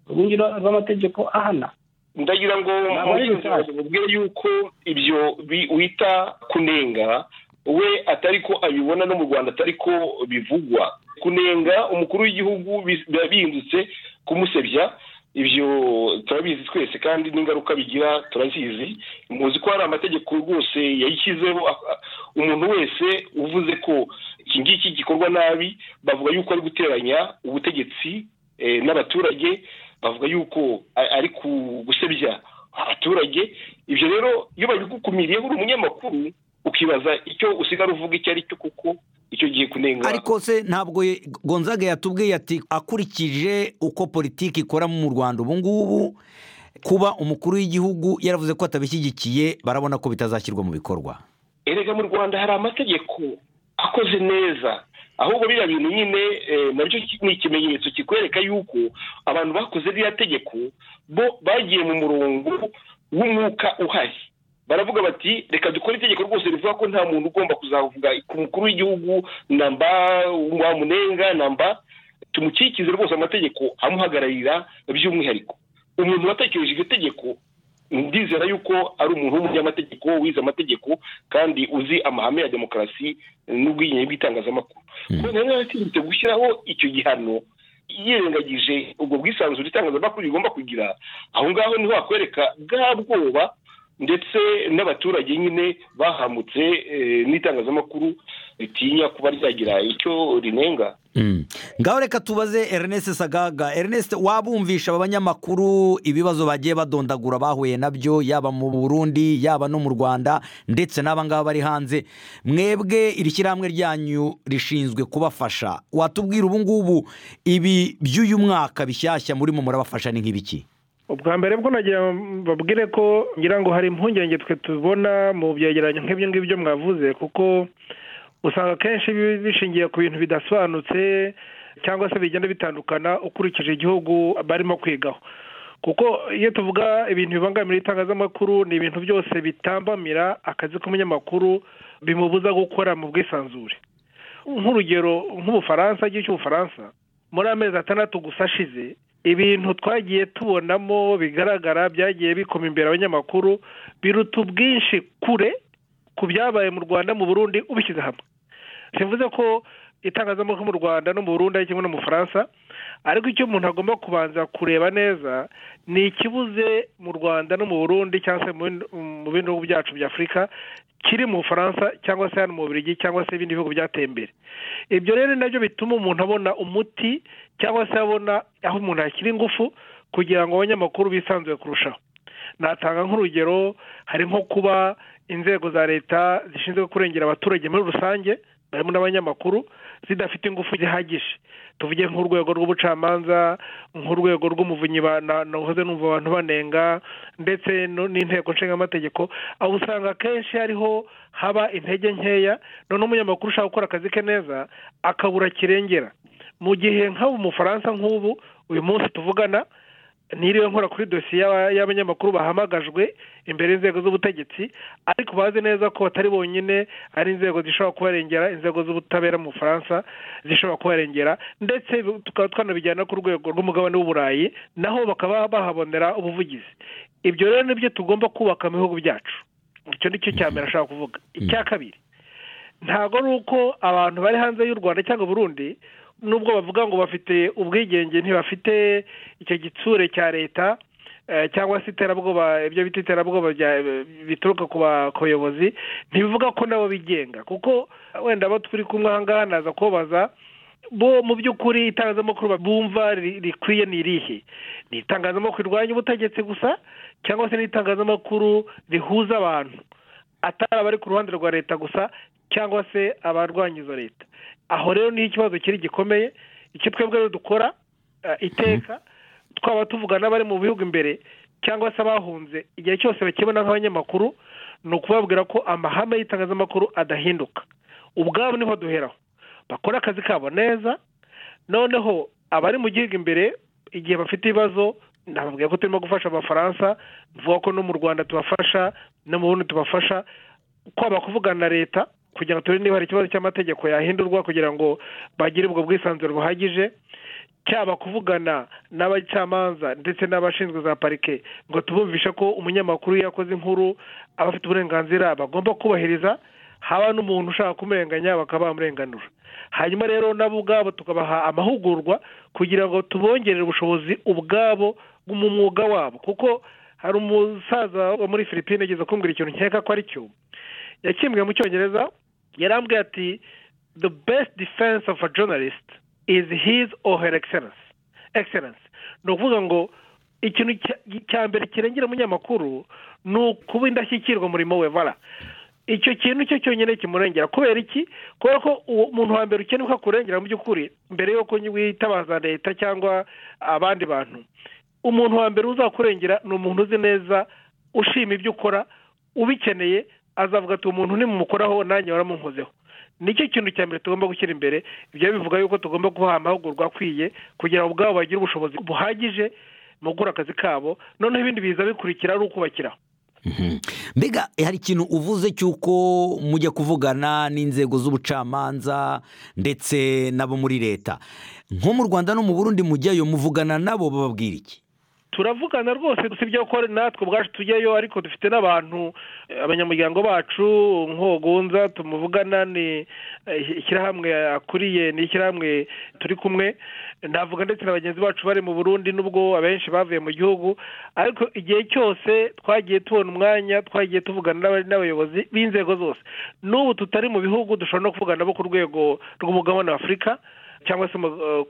urwungiro rw'amategeko ahana ndagira ngo Ntabwo ari mugenzi wawe mubwire yuko ibyo bi- wita kunenga we atari ko abibona no mu rwanda atari ko bivugwa kunenga umukuru w'igihugu bi- biba bihindutse kumusebya ibyo turabizi twese kandi n'ingaruka bigira turazizi muzi ko hari amategeko rwose yayishyizeho a- a- umuntu wese uvuze ko iki ngiki gikorwa nabi bavuga yuko ari guteranya ubutegetsi eh, n'abaturage bavuga yuko a- ari ku- gusebya abaturage ibyo rero iyo babigukumiriye uri umunyamakuru ukibaza icyo usigara uvuga icyo ari cyo kuko icyo gihe kunenga ariko se ntabwo ye- gonzaga yatubwiye ati akurikije uko politiki ikora mu rwanda ubu ngubu kuba umukuru w'igihugu yaravuze ko atabishyigikiye barabona ko bitazashyirwa mu bikorwa erega mu rwanda hari amategeko akoze neza ahubwo biriya bintu nyine eh, nabyo ki- ni ikimenyetso kikwereka yuko abantu bakoze ririya tegeko bo bagiye mu murongo w'umwuka uhari baravuga bati reka dukore itegeko rwose rivuga ko nta muntu ugomba kuzavuga ku mukuru w'igihugu namba wamunenga namba tumukikize rwose amategeko amuhagararira by'umwihariko umuntu watekereje iryo tegeko ndizera yuko ari umuntu w'umunyamategeko wize amategeko kandi uzi amahame ya demokarasi n'ubwigenge bw'itangazamakuru none rero yatinyutse gushyiraho icyo gihano yirengagije ubwo bwisanzure itangazamakuru rigomba kugira aho ngaho niho hakwereka bwa bwoba ndetse n'abaturage nyine bahamutse eh, n'itangazamakuru ritinya kuba ryagira icyo rinenga ngaho reka tubaze ernest sagaga ernest wabumvisha aba banyamakuru ibibazo bagiye badondagura bahuye nabyo yaba mu burundi yaba no mu rwanda ndetse n'aba ngaba bari hanze mwebwe iri shyirahamwe ryanyu rishinzwe kubafasha watubwira ubu ngubu ibi by'uyu mwaka bishyashya murimo murabafasha ni nk'ibiki ubwa mbere bwo nagira babwire ko ngira ngo hari impungenge twe tubona mu byegeranyo nk'ibyo ngibyo mwavuze kuko usanga akenshi bi- bishingiye ku bintu bidasobanutse cyangwa se bigenda bitandukana ukurikije igihugu barimo kwigaho kuko iyo tuvuga ibintu bibangamira itangazamakuru ni ibintu byose bitambamira akazi k'umunyamakuru bimubuza gukora mu bwisanzure nk'urugero nk'ubufaransa igihe cy'ubufaransa muri amezi atandatu gusa ashize ibintu twagiye tubonamo bigaragara byagiye bikoma imbere abanyamakuru biruta ubwinshi kure ku byabaye mu rwanda mu burundi ubishyize hamwe bivuze ko itangazamakuru mu rwanda no mu burundi ari kimwe no mu bufaransa ariko icyo umuntu agomba kubanza kureba neza ni ikibuze mu rwanda no mu burundi cyangwa se mu bindi bihugu byacu bya afurika kiri mu bufaransa cyangwa se hano mu burigi cyangwa se ibindi bihugu byateye imbere ibyo rero nabyo bituma umuntu abona umuti cyangwa se abona aho umuntu yakira ingufu kugira ngo abanyamakuru bisanzuye kurushaho natanga nk'urugero hari nko kuba inzego za leta zishinzwe kurengera abaturage muri rusange barimo n'abanyamakuru zidafite ingufu zihagije tuvuge nk'urwego rw'ubucamanza nk'urwego rw'umuvunyi nahoze numva abantu banenga ndetse n'inteko nshingamategeko aho usanga akenshi hariho haba intege nkeya noneho umunyamakuru ushaka gukora akazi ke neza akabura kirengera mu gihe nk'ubu umufaransa nk'ubu uyu munsi tuvugana niriwe nkora kuri dosiye y'abanyamakuru bahamagajwe imbere y'inzego z'ubutegetsi ariko bazi neza ko batari bonyine ari inzego zishobora kubarengera inzego z'ubutabera mu bufaransa zishobora kubarengera ndetse tukaba twanabijyana ku rwego rw'umugabane w'uburayi naho bakaba bahabonera ubuvugizi ibyo rero nibyo tugomba kubaka mu bihugu byacu icyo ni cyo cya mbere ashaka kuvuga icya kabiri ntabwo ari uko abantu bari hanze y'u rwanda cyangwa burundi nubwo bavuga ngo bafite ubwigenge ntibafite icyo gitsure cya leta cyangwa se iterabwoba ibyo bita iterabwoba bituruka ku bayobozi ntibivuga ko nabo bigenga kuko wenda abo turi kumwe aha ngaha naza kubabaza bo mu by'ukuri itangazamakuru bumva rikwiye ni irihe ni itangazamakuru rirwanya ubutegetsi gusa cyangwa se n'itangazamakuru rihuza abantu atari abari ku ruhande rwa leta gusa cyangwa se abarwanya izo leta aho rero niho ikibazo kiri gikomeye icyo twebwe rero dukora iteka twaba tuvuga n'abari mu bihugu imbere cyangwa se abahunze igihe cyose bakibona nk'abanyamakuru ni ukubabwira ko amahame y'itangazamakuru adahinduka ubwabo niho duheraho bakora akazi kabo neza noneho abari mu gihugu imbere igihe bafite ibibazo ntababwira ko turimo gufasha abafaransa tuvuga ko no mu rwanda tubafasha no mu bundi tubafasha kwaba kuvugana na leta kugira ngo turebe niba hari ikibazo cy'amategeko yahindurwa kugira ngo bagire ubwo bwisanzure buhagije cyaba kuvugana n'abacamanza ndetse n'abashinzwe za parike ngo tubumvishe ko umunyamakuru iyo yakoze inkuru aba afite uburenganzira bagomba kubahiriza haba n'umuntu ushaka kumurenganya bakaba bamurenganura hanyuma rero nabo ubwabo tukabaha amahugurwa kugira ngo tubongerere ubushobozi ubwabo mu mwuga wabo kuko hari umusaza wo muri Philippine ageze kumbwira ikintu nkeka ko ari cyo yakimbwiye mu cyongereza yarambwiye ati the best defense of a journalist is his or her excellence excellence ni ukuvuga ngo ikintu cya mbere kirengera umunyamakuru ni ukuba indashyikirwa umurimo we bara icyo kintu cyo cyonyine kimurengera kubera iki kubera ko uwo muntu wa mbere ukeneye ko akurengera mu by'ukuri mbere y'uko witabaza leta cyangwa abandi bantu umuntu wa mbere uzakurengera ni umuntu uzi neza ushima ibyo ukora ubikeneye azavuga ati umuntu nimumukoraho nanjye waramunkozeho nicyo kintu cya mbere tugomba gushyira imbere ibyo bivuga yuko tugomba kubaha amahugurwa akwiye kugira ngo ubwabo bagire ubushobozi buhagije mu gukora akazi kabo noneho ibindi biza bikurikira ari ukubakiraho mbega hari ikintu uvuze cy'uko mujya kuvugana n'inzego z'ubucamanza ndetse n'abo muri leta nko mu rwanda no mu burundi mujyayo muvugana nabo bababwira iki turavugana rwose usibye ko natwe ubwacu tujyayo ariko dufite n'abantu abanyamuryango bacu nk'ubugunza tumuvugana ni ishyirahamwe akuriye ni ishyirahamwe turi kumwe navuga ndetse na bagenzi bacu bari mu burundi n'ubwo abenshi bavuye mu gihugu ariko igihe cyose twagiye tubona umwanya twagiye tuvugana n'abayobozi b'inzego zose n'ubu tutari mu bihugu dushobora no kuvugana bo ku rwego rw'umugabane wa afurika cyangwa se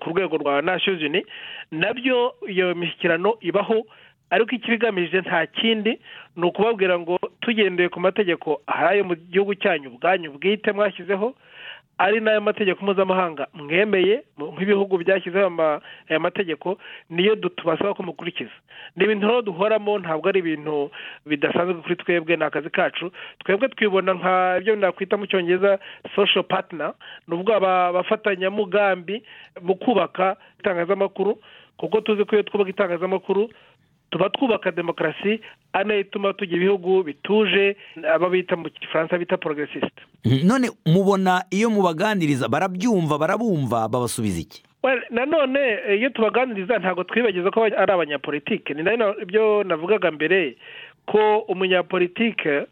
ku rwego rwa nashozini nabyo iyo mishyikirano ibaho ariko icyo ibigamije nta kindi ni ukubabwira ngo tugendeye ku mategeko ayo mu gihugu cyanyu ubwanyu bwite mwashyizeho ari n'ayo mategeko mpuzamahanga mwemeye nk'ibihugu byashyizeho aya mategeko niyo tubasaba ko mukurikiza ni ibintu rero duhoramo ntabwo ari ibintu bidasanzwe kuri twebwe ni akazi kacu twebwe twibona nka ibyo nakwita mu cyongereza sosho patina ni ubwo abafatanyamugambi mu kubaka itangazamakuru kuko tuzi ko iyo twubaka itangazamakuru tuba twubaka demokarasi anayituma tujya ibihugu bituje aba bita mu gifaransa bita porogesisite none mubona iyo mubaganiriza barabyumva barabumva babasubiza iki Well, nanone eh, iyo tubaganiriza ntabwo twibagiza ko ari abanyapolitike ni nayo ibyo navugaga mbere ko umunyapolitike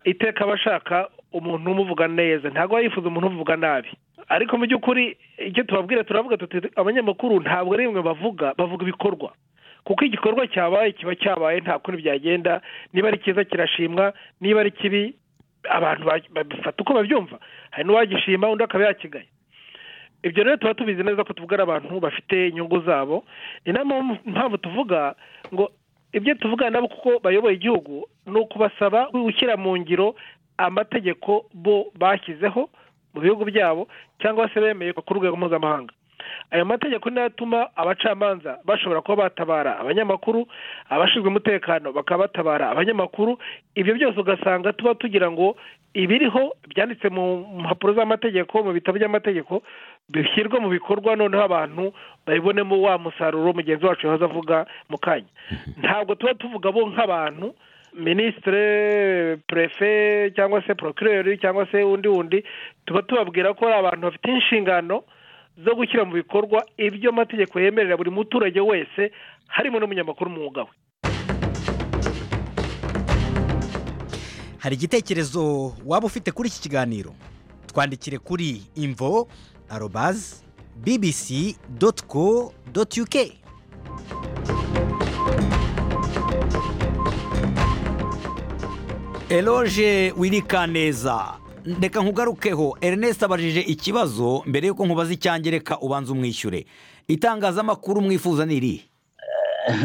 iteka aba ashaka umuntu umuvuga neza ntabwo aba yifuza umuntu umuvuga nabi ariko mu by'ukuri icyo tubabwira turavuga tuti abanyamakuru ntabwo ari bimwe bavuga bavuga ibikorwa kuko igikorwa cyabaye kiba cyabaye nta kundi byagenda niba ari cyiza kirashimwa niba ari kibi abantu ba- babifata uko babyumva hari n'uwagishima undi akaba yakigaye ibyo rero tuba tubizi neza ko tuvuga ari abantu bafite inyungu zabo ni nayo mpamvu- mpamvu tuvuga ngo ibyo tuvugana nabo kuko bayoboye igihugu ni ukubasaba gushyira mu ngiro amategeko bo bashyizeho mu bihugu byabo cyangwa se bemeye ku rwego mpuzamahanga ayo mategeko niyo atuma abacamanza bashobora kuba batabara abanyamakuru abashinzwe umutekano bakaba batabara abanyamakuru ibyo byose ugasanga tuba tugira ngo ibiriho byanditse mu mpapuro z'amategeko mu bitabo by'amategeko bishyirwe mu bikorwa noneho abantu babibonemo wa musaruro mugenzi wacu yahoze avuga mu kanya ntabwo tuba tuvuga bo nk'abantu minisitire perefe cyangwa se porokireri cyangwa se undi wundi tuba tubabwira ko ari abantu bafite inshingano zo gushyira mu bikorwa ibyo amategeko yemerera buri muturage wese harimo n'umunyamakuru umwuga we hari igitekerezo waba ufite kuri iki kiganiro twandikire kuri imvo arobazi bbc doti co doti uk eroge wirikaneza reka nkugarukeho ernest abajije ikibazo mbere y'uko nkubaza icyanjye reka ubanze umwishyure itangazamakuru mwifuza ni irihe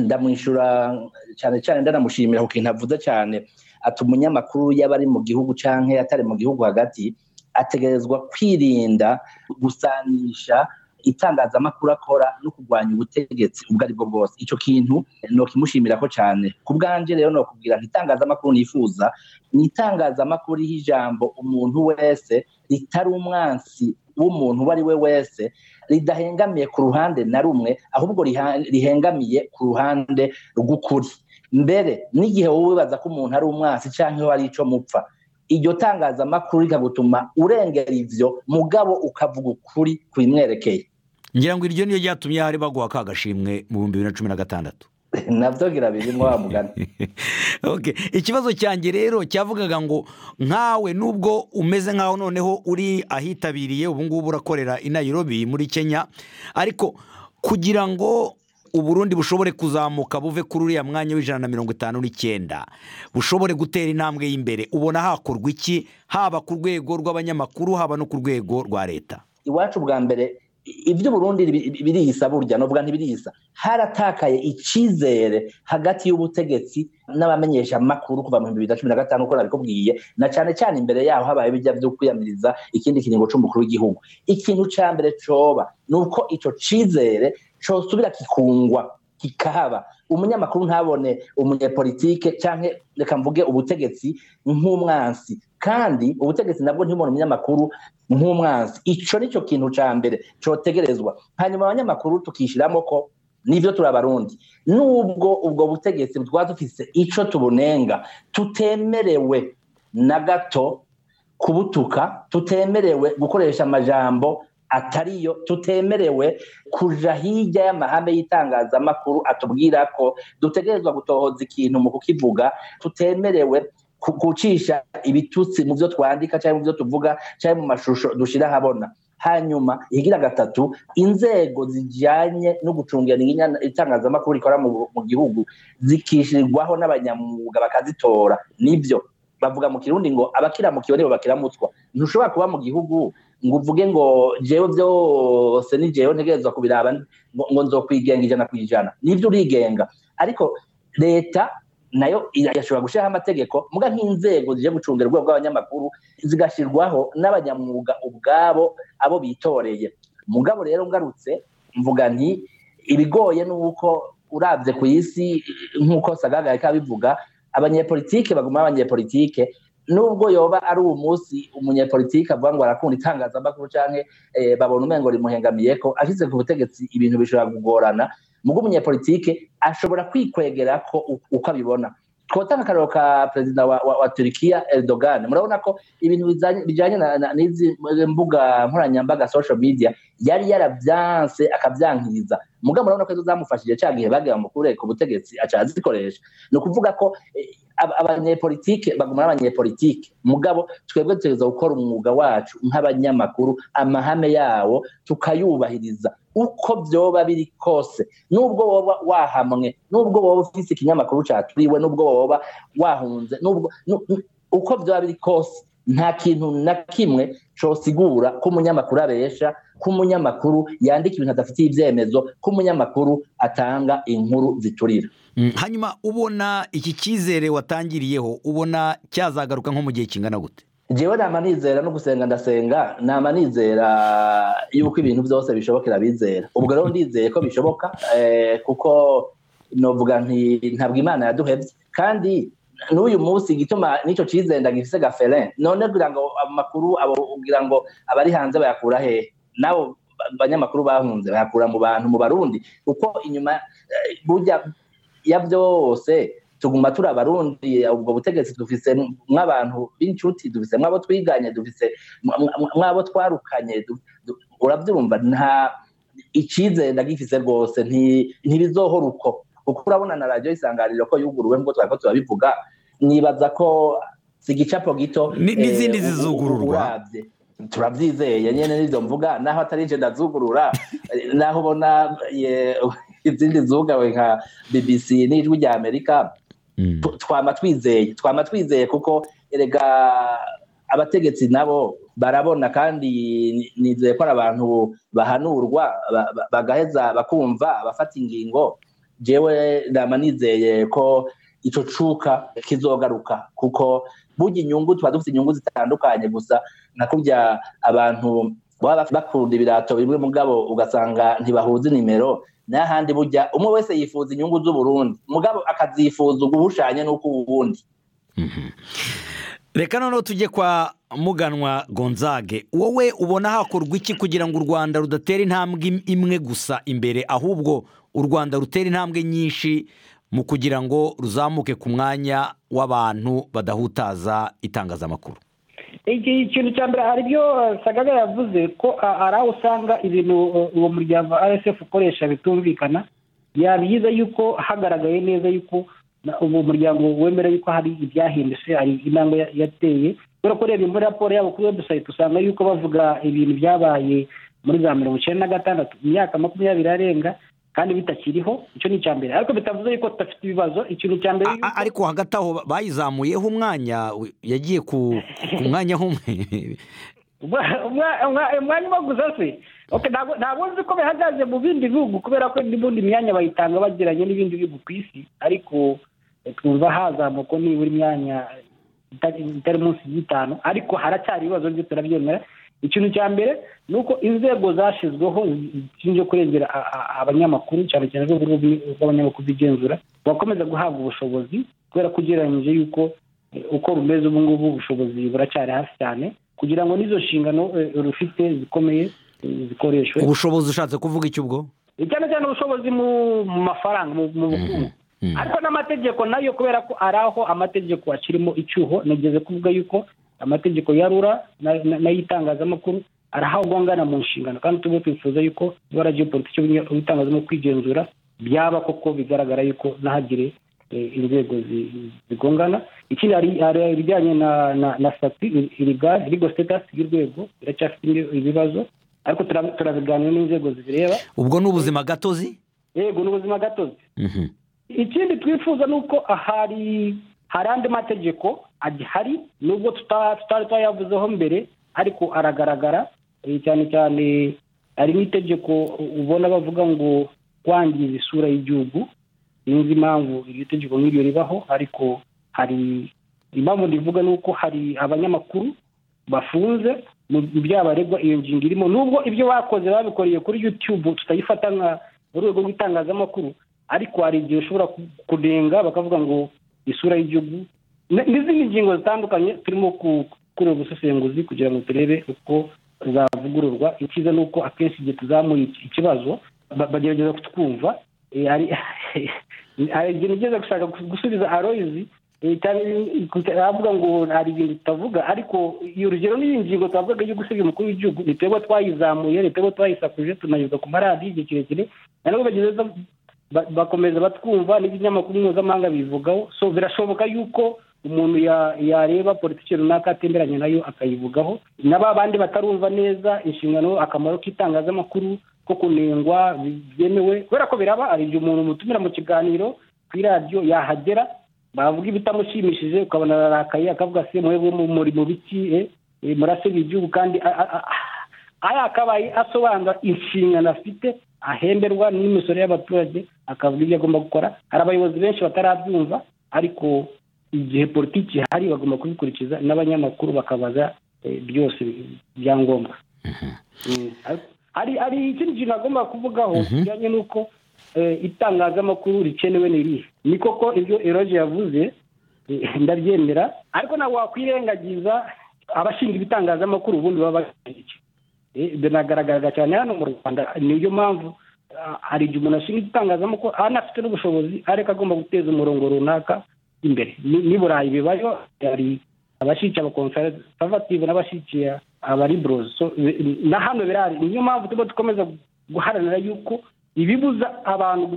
ndamwishyura cyane cyane ndanamushimira ku kintu avuze cyane ati umunyamakuru yaba ari mu gihugu cyangwa atari mu gihugu hagati ategerezwa kwirinda gusanisha itangazamakuru akora no kurwanya ubutegetsi ubwo ari bwo bwose icyo kintu ni ukimushimirako cyane ku bwanjye rero ni ukubwira nti itangazamakuru nifuza ni itangazamakuru iriho ijambo umuntu wese ritari umwansi w'umuntu uwo ari we wese ridahengamiye ku ruhande na rumwe ahubwo riha- rihengamiye ku ruhande rw'ukuri mbere n'igihe wowe wibaza ko umuntu ari umwansi cyangwa ari icyo mupfa iryo tangazamakuru rikagutuma urengera ibyo mugabo ukavuga ukuri kubimwerekeye ngira ngo iryo niyo ryatumye hari baguha ka gashimwe mu bihumbi bibiri na cumi na gatandatu nabyo birabirimo wa mugani Okay. ikibazo cyanjye rero cyavugaga ngo nkawe nubwo umeze nkaho noneho uri ahitabiriye ubu ngubu urakorera i Nairobi muri kenya ariko kugira ngo uburundi bushobore kuzamuka buve kuri uriya mwanya w'ijana na mirongo itanu n'icyenda bushobore gutera intambwe y'imbere ubona hakorwa iki haba ku rwego rw'abanyamakuru haba no ku rwego rwa leta iwacu bwa mbere ibyo uburundi biri- biriyisa burya n'ubwa ntibiriyisa haratakaye icyizere hagati y'ubutegetsi n'abamenyesha amakuru kuva mu bibiri na cumi na gatanu uko nabikubwiye na cyane cyane imbere yaho habaye bijya byo kwiyamiriza ikindi kiringo cy'umukuru w'igihugu ikintu cya mbere cyoba ni uko icyo cyizere cyosubira kikungwa kikahaba umunyamakuru ntabone umunyepolitike cyangwa reka mvuge ubutegetsi nk'umwansi kandi ubutegetsi nabwo ntibone umunyamakuru nk'umwansi icyo ni cyo kintu cya mbere cyotegerezwa hanyuma abanyamakuru tukishyiramo ko nibyo turabarundi nubwo ubwo butegetsi twaba dufite icyo tubunenga tutemerewe na gato kubutuka tutemerewe gukoresha amajambo atariyo tutemerewe kuja hirya y'amahame y'itangazamakuru atubwira ko dutegerezwa gutohoza ikintu mu kukivuga tutemerewe ku- gucisha ibitutsi mu byo twandika cyangwa mu byo tuvuga cyangwa mu mashusho dushyira ahabona hanyuma igira gatatu inzego zijyanye no gucungira inyana- itangazamakuru rikora mu mu gihugu zikishyirwaho n'abanyamwuga bakazitora nibyo bavuga mu kirundi ngo abakiramukiwe nibo bakiramutswa ntushobora kuba mu gihugu ngo uvuge ngo jewe byose ni jewe ntegerezwa kubiraba ngo ngo nzokwigenga ijana ku ijana nibyo urigenga ariko leta nayo irashobora gushyiraho amategeko muga nk'inzego zigiye gucungira urwego rw'abanyamakuru zigashyirwaho n'abanyamwuga ubwabo abo bitoreye mugabo rero ngarutse mvuga nti ibigoye ni uko urabye ku isi nk'uko sagagaye kabivuga abanyepolitike baguma ari abanyepolitike nubwo yoba ari uwo munsi umunyepolitike avuga ngo arakunda itangazamakuru cyangwa eh, babona umengo rimuhengamiye ko ashyize ku butegetsi ibintu bishobora kugorana mugo umunyapolitike ashobora kwikwegera ko uko abibona twotanga akararo ka perezida wa, wa, wa turikiya erdogan murabona ko ibintu bijyanye n'izi mbuga nkoranyambaga social media yari yarabyanse akabyankiriza muga murabona ko izo zamufashije cya gihe bagira mukure ku butegetsi aca azikoresha ni ukuvuga ko abanyepolitike baguma n'abanyepolitike mugabo twebwe tugerageza gukora umwuga wacu nk'abanyamakuru amahame yawo tukayubahiriza uko byoba biri kose n'ubwo woba wahamwe n'ubwo woba ufite ikinyamakuru cyaturiwe n'ubwo woba wahunze uko byoba biri kose nta kintu na kimwe cosigura ko umunyamakuru abesha ko umunyamakuru yandika ibintu adafitiye ibyemezo ko umunyamakuru atanga inkuru ziturira hanyuma ubona iki cyizere watangiriyeho ubona cyazagaruka nko mu gihe kingana gute njyewe nama nizera no gusenga ndasenga nama nizera yuko ibintu byose bishobokera abizera ubwo rero ndizeye ko bishoboka kuko navuga ntabwo imana yaduhebye kandi n'uyu munsi igituma n'icyo kizenda gifite gafere none kugira ngo amakuru kugira ngo abari hanze bayakura hehe nabo banyamakuru bahunze bayakura mu bantu mu barundi kuko inyuma burya ya byose tuguma turi abarundi ubwo butegetsi dufise nk'abantu b'inshuti dufise nk'abo twiganye dufise nk'abo twarukanye urabyumva nta icyizere gifise rwose ntibizohora uko kuko urabona na radiyo isanganiro ko yuguruwe nk'uko twari turabivuga nibaza ko si igicapo gito n'izindi zizugururwa turabyizeye nyine n'ibyo mvuga naho atari ince ndazugurura naho ubona izindi zugawe nka bbc n'ijwi rya amerika twaba twizeye twaba twizeye kuko erega abategetsi nabo barabona kandi nizeye ko ari abantu bahanurwa bagaheza bakumva abafata ingingo njyewe nama nizeye ko icyo cuka kizogaruka kuko burya inyungu tuba dufite inyungu zitandukanye gusa nakubya abantu baba bakunda ibirato bimwe mugabo ugasanga ntibahuze nimero n'ahandi bujya umwe wese yifuza inyungu z'uburundi mugabo akazifuza uguhushanye n'uko ubundi reka noneho tujye kwa muganwa gonzage wowe ubona hakorwa iki kugira ngo u rwanda rudatera intambwe imwe gusa imbere ahubwo u rwanda rutera intambwe nyinshi mu kugira ngo ruzamuke ku mwanya w'abantu badahutaza itangazamakuru ikintu cya mbere hari ibyo sagaga yavuze ko ari aho usanga ibintu uwo muryango rssf ukoresha bitumvikana yabigize yuko hagaragaye neza yuko uwo muryango wemera yuko hari ibyahindutse hari intambwe yateye kubera ko ureba muri raporo yabo kuri webusayiti usanga yuko bavuga ibintu byabaye muri za mirongo icyenda na gatandatu imyaka makumyabiri arenga kandi bitakiriho icyo ni icya mbere ariko bitavuze yuko tudafite ibibazo ikintu cya mbere ariko hagati aho bayizamuyeho umwanya yagiye ku mwanya umwe umwanya umwe gusa se ntabwo nzi ko bihagaze mu bindi bihugu kubera ko n'ubundi myanya bayitanga bagiranye n'ibindi bihugu ku isi ariko twumva hazamuka nibura imyanya itari munsi y'itanu ariko haracyari ibibazo byo turabyemera ikintu cya mbere ni uko inzego zashyizweho zishinzwe kurengera abanyamakuru cyane cyane urwego rw'abanyamakuru b'igenzura bakomeza guhabwa ubushobozi kubera ko ugereranyije yuko uko rumeze ubu ngubu ubushobozi buracyari hasi cyane kugira ngo n'izo nshingano rufite zikomeye zikoreshwe ubushobozi ushatse kuvuga iki ubwo cyane cyane ubushobozi mu mafaranga mu bukungu ariko n'amategeko nayo kubera ko ari aho amategeko akirimo icyuho nageze kuvuga yuko amategeko ya rura n'ay'itangazamakuru arahabwa angana mu nshingano kandi tujye twifuza yuko ibara ry'ipolitiki y'itangazamakuru kwigenzura byaba koko bigaragara yuko ntahagire inzego zigongana ikindi hari ibijyanye na sitati irigo sitatasi y'urwego biracyafite ibibazo ariko turabiganira n'inzego zibireba ubwo ni ubuzima gatozi yego ni ubuzima gatozi ikindi twifuza ni uko ahari hari andi mategeko agihari nubwo tutari twayavuzeho mbere ariko aragaragara cyane cyane hari n'itegeko ubona bavuga ngo kwangiza isura y'igihugu sinzi impamvu iryo tegeko nk'iryo ribaho ariko hari impamvu rivuga ni uko hari abanyamakuru bafunze mu baregwa iyo ngingo irimo nubwo ibyo bakoze babikoreye kuri yutube tutayifata nka urwego rw'itangazamakuru ariko hari igihe ushobora kunenga bakavuga ngo isura y'igihugu n'izindi ngingo zitandukanye turimo gukora ubusesenguzi kugira ngo turebe uko zavugururwa icyiza ni uko akenshi igihe tuzamuye ikibazo bagerageza kutwumva hari ikintu ugeze gushaka gusubiza aroyizi avuga ngo hari ibintu tutavuga ariko iyo urugero n'iyi ngingo twavugaga yo gusiga umukuru w'igihugu twebwe twayizamuye twebwe twayisakuje tunayuza ku maradiyo igihe kirekire na nubwo bageze bakomeza batwumva n'ibinyamakuru mpuzamahanga bivugaho so birashoboka yuko umuntu yareba politiki runaka atemeranya nayo akayivugaho na ba bandi batarumva neza inshingano akamaro k'itangazamakuru ko kunengwa byemewe kubera ko biraba hari igihe umuntu mutumira mu kiganiro ku iradiyo yahagera bavuga ibitamushimishije ukabona ararakaye akavuga se mwebwe muri mu biki murasebya igihugu kandi ari akabaye asobanura inshingano afite ahemberwa n'imisoro y'abaturage akavuga ibyo agomba gukora hari abayobozi benshi batarabyumva ariko igihe politiki ihari bagomba kubikurikiza n'abanyamakuru bakabaza byose byangombwa hari ikindi kintu agomba kuvugaho kijyanye n'uko itangazamakuru rikenewe n'irihe ni koko ibyo eroge yavuze ndabyemera ariko ntabwo wakwirengagiza abashinzwe ibitangazamakuru ubundi baba bagiye binagaragara cyane hano mu rwanda niyo mpamvu hari igihe umuntu ashinga igitangazamakuru anafite n'ubushobozi ariko agomba guteza umurongo runaka imbere ni burayi bibayo hari abashyigikiye abakonservative n'abashyigikiye abariburozi na hano birahari niyo mpamvu tuba dukomeza guharanira yuko ibibuza abantu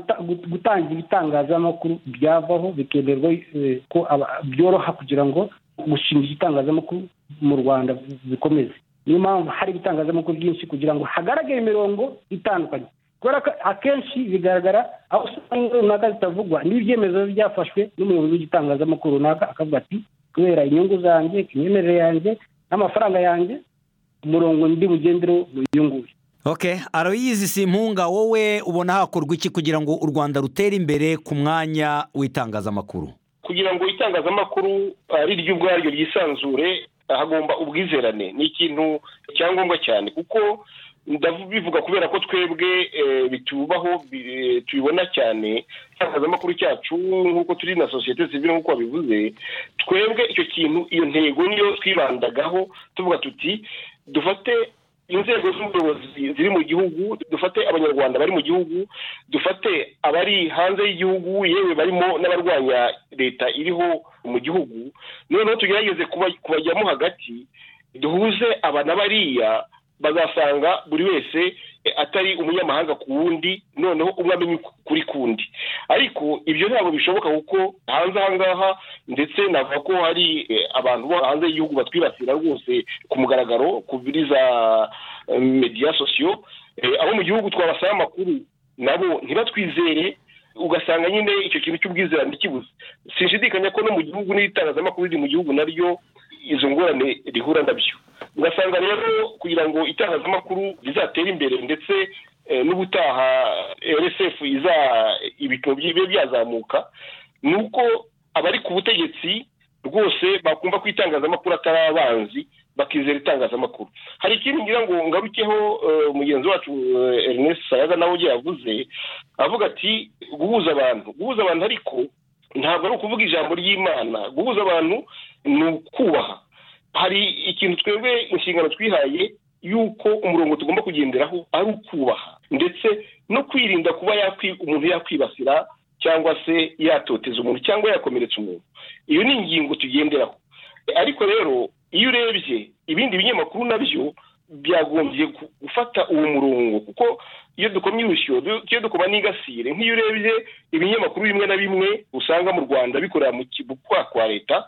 gutanga ibitangazamakuru byavaho bikemerwa ko byoroha kugira ngo gushinga igitangazamakuru mu rwanda bikomeze niyo mpamvu hari ibitangazamakuru byinshi kugira ngo hagaragare imirongo itandukanye kubera ko akenshi bigaragara aho usanga runaka zitavugwa n'ibyemezo byafashwe n'umuyobozi w'igitangazamakuru runaka akavuga ati kubera inyungu zanjye imyemerere yanjye n'amafaranga yanjye umurongo ndi bugendereho wiyunguye ok aroyizi simpunga wowe ubona hakorwa iki kugira ngo u rwanda rutere imbere ku mwanya w'itangazamakuru kugira ngo itangazamakuru ari ryo ubwaryo ryisanzure hagomba ubwizerane ni ikintu cyangombwa cyane kuko ndabivuga kubera ko twebwe bitubaho tubibona cyane itangazamakuru cyacu nk'uko turi na sosiyete zibiri nk'uko babivuze twebwe icyo kintu iyo ntego niyo twibandagaho tuvuga tuti dufate inzego z'ubuyobozi ziri mu gihugu dufate abanyarwanda bari mu gihugu dufate abari hanze y'igihugu yewe barimo n'abarwanya leta iriho mu gihugu noneho tugerageze kubajyamo hagati duhuze aba n'abariya bazasanga buri wese atari umunyamahanga ku wundi noneho umwe amenya kuri kundi ariko ibyo ntabwo bishoboka kuko hanze aha ngaha ndetse navuga ko hari abantu bo hanze y'igihugu batwibasira rwose ku mugaragaro kuri za mediya sosiyo abo mu gihugu twabasaba amakuru nabo ntibatwizere ugasanga nyine icyo kintu cy'ubwizerane kibuze sinshidikanya ko no mu gihugu n'itangazamakuru riri mu gihugu naryo izo ngorane rihura nabyo ugasanga rero kugira ngo itangazamakuru rizatere imbere ndetse n'ubutaha rsf ibipimo bibe byazamuka ni uko abari ku butegetsi rwose bakumva ko itangazamakuru atari abanzi bakizera itangazamakuru hari ikintu ngira ngo ngarukeho mugenzi wacu ernest sayaga nawe ugiye yavuze avuga ati guhuza abantu guhuza abantu ariko ntabwo ari ukuvuga ijambo ry'imana guhuza abantu ni ukubaha hari ikintu twebwe inshingano twihaye y'uko umurongo tugomba kugenderaho ari ukubaha ndetse no kwirinda kuba umuntu yakwibasira cyangwa se yatoteza umuntu cyangwa yakomeretsa umuntu iyo ni ingingo tugenderaho ariko rero iyo urebye ibindi binyamakuru nabyo byagombye gufata uwo murongo kuko iyo dukomye urusyo iyo dukoma n'ingasire nk'iyo urebye ibinyamakuru bimwe na bimwe usanga mu rwanda bikorera mu kibukwa kwa leta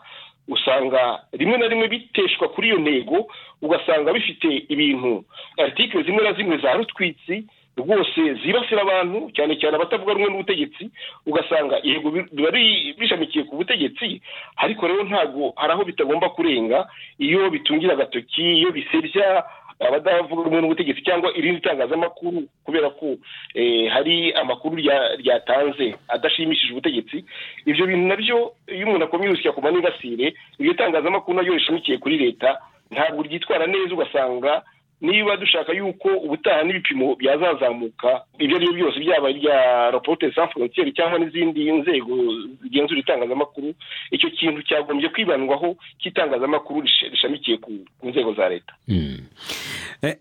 usanga rimwe na rimwe biteshwa kuri iyo ntego ugasanga bifite ibintu artikire zimwe na zimwe za rutwitsi rwose zibasira abantu cyane cyane abatavuga rumwe n'ubutegetsi ugasanga yego biba bishamikiye ku butegetsi ariko rero ntabwo hari aho bitagomba kurenga iyo bitungira agatoki iyo bisebya abadavuga rumwe n'ubutegetsi cyangwa irindi tangazamakuru kubera ko hari amakuru ryatanze adashimishije ubutegetsi ibyo bintu nabyo iyo umuntu akomye urusya ku maningasire iryo tangazamakuru naryo rishamikiye kuri leta ntabwo ryitwara neza ugasanga niba dushaka yuko ubutaha n'ibipimo byazazamuka ibyo ari byo byose byaba irya rapote za forontiyeri cyangwa n'izindi nzego zigenzura itangazamakuru icyo kintu cyagombye kwibandwaho cy'itangazamakuru rishamikiye ku nzego za leta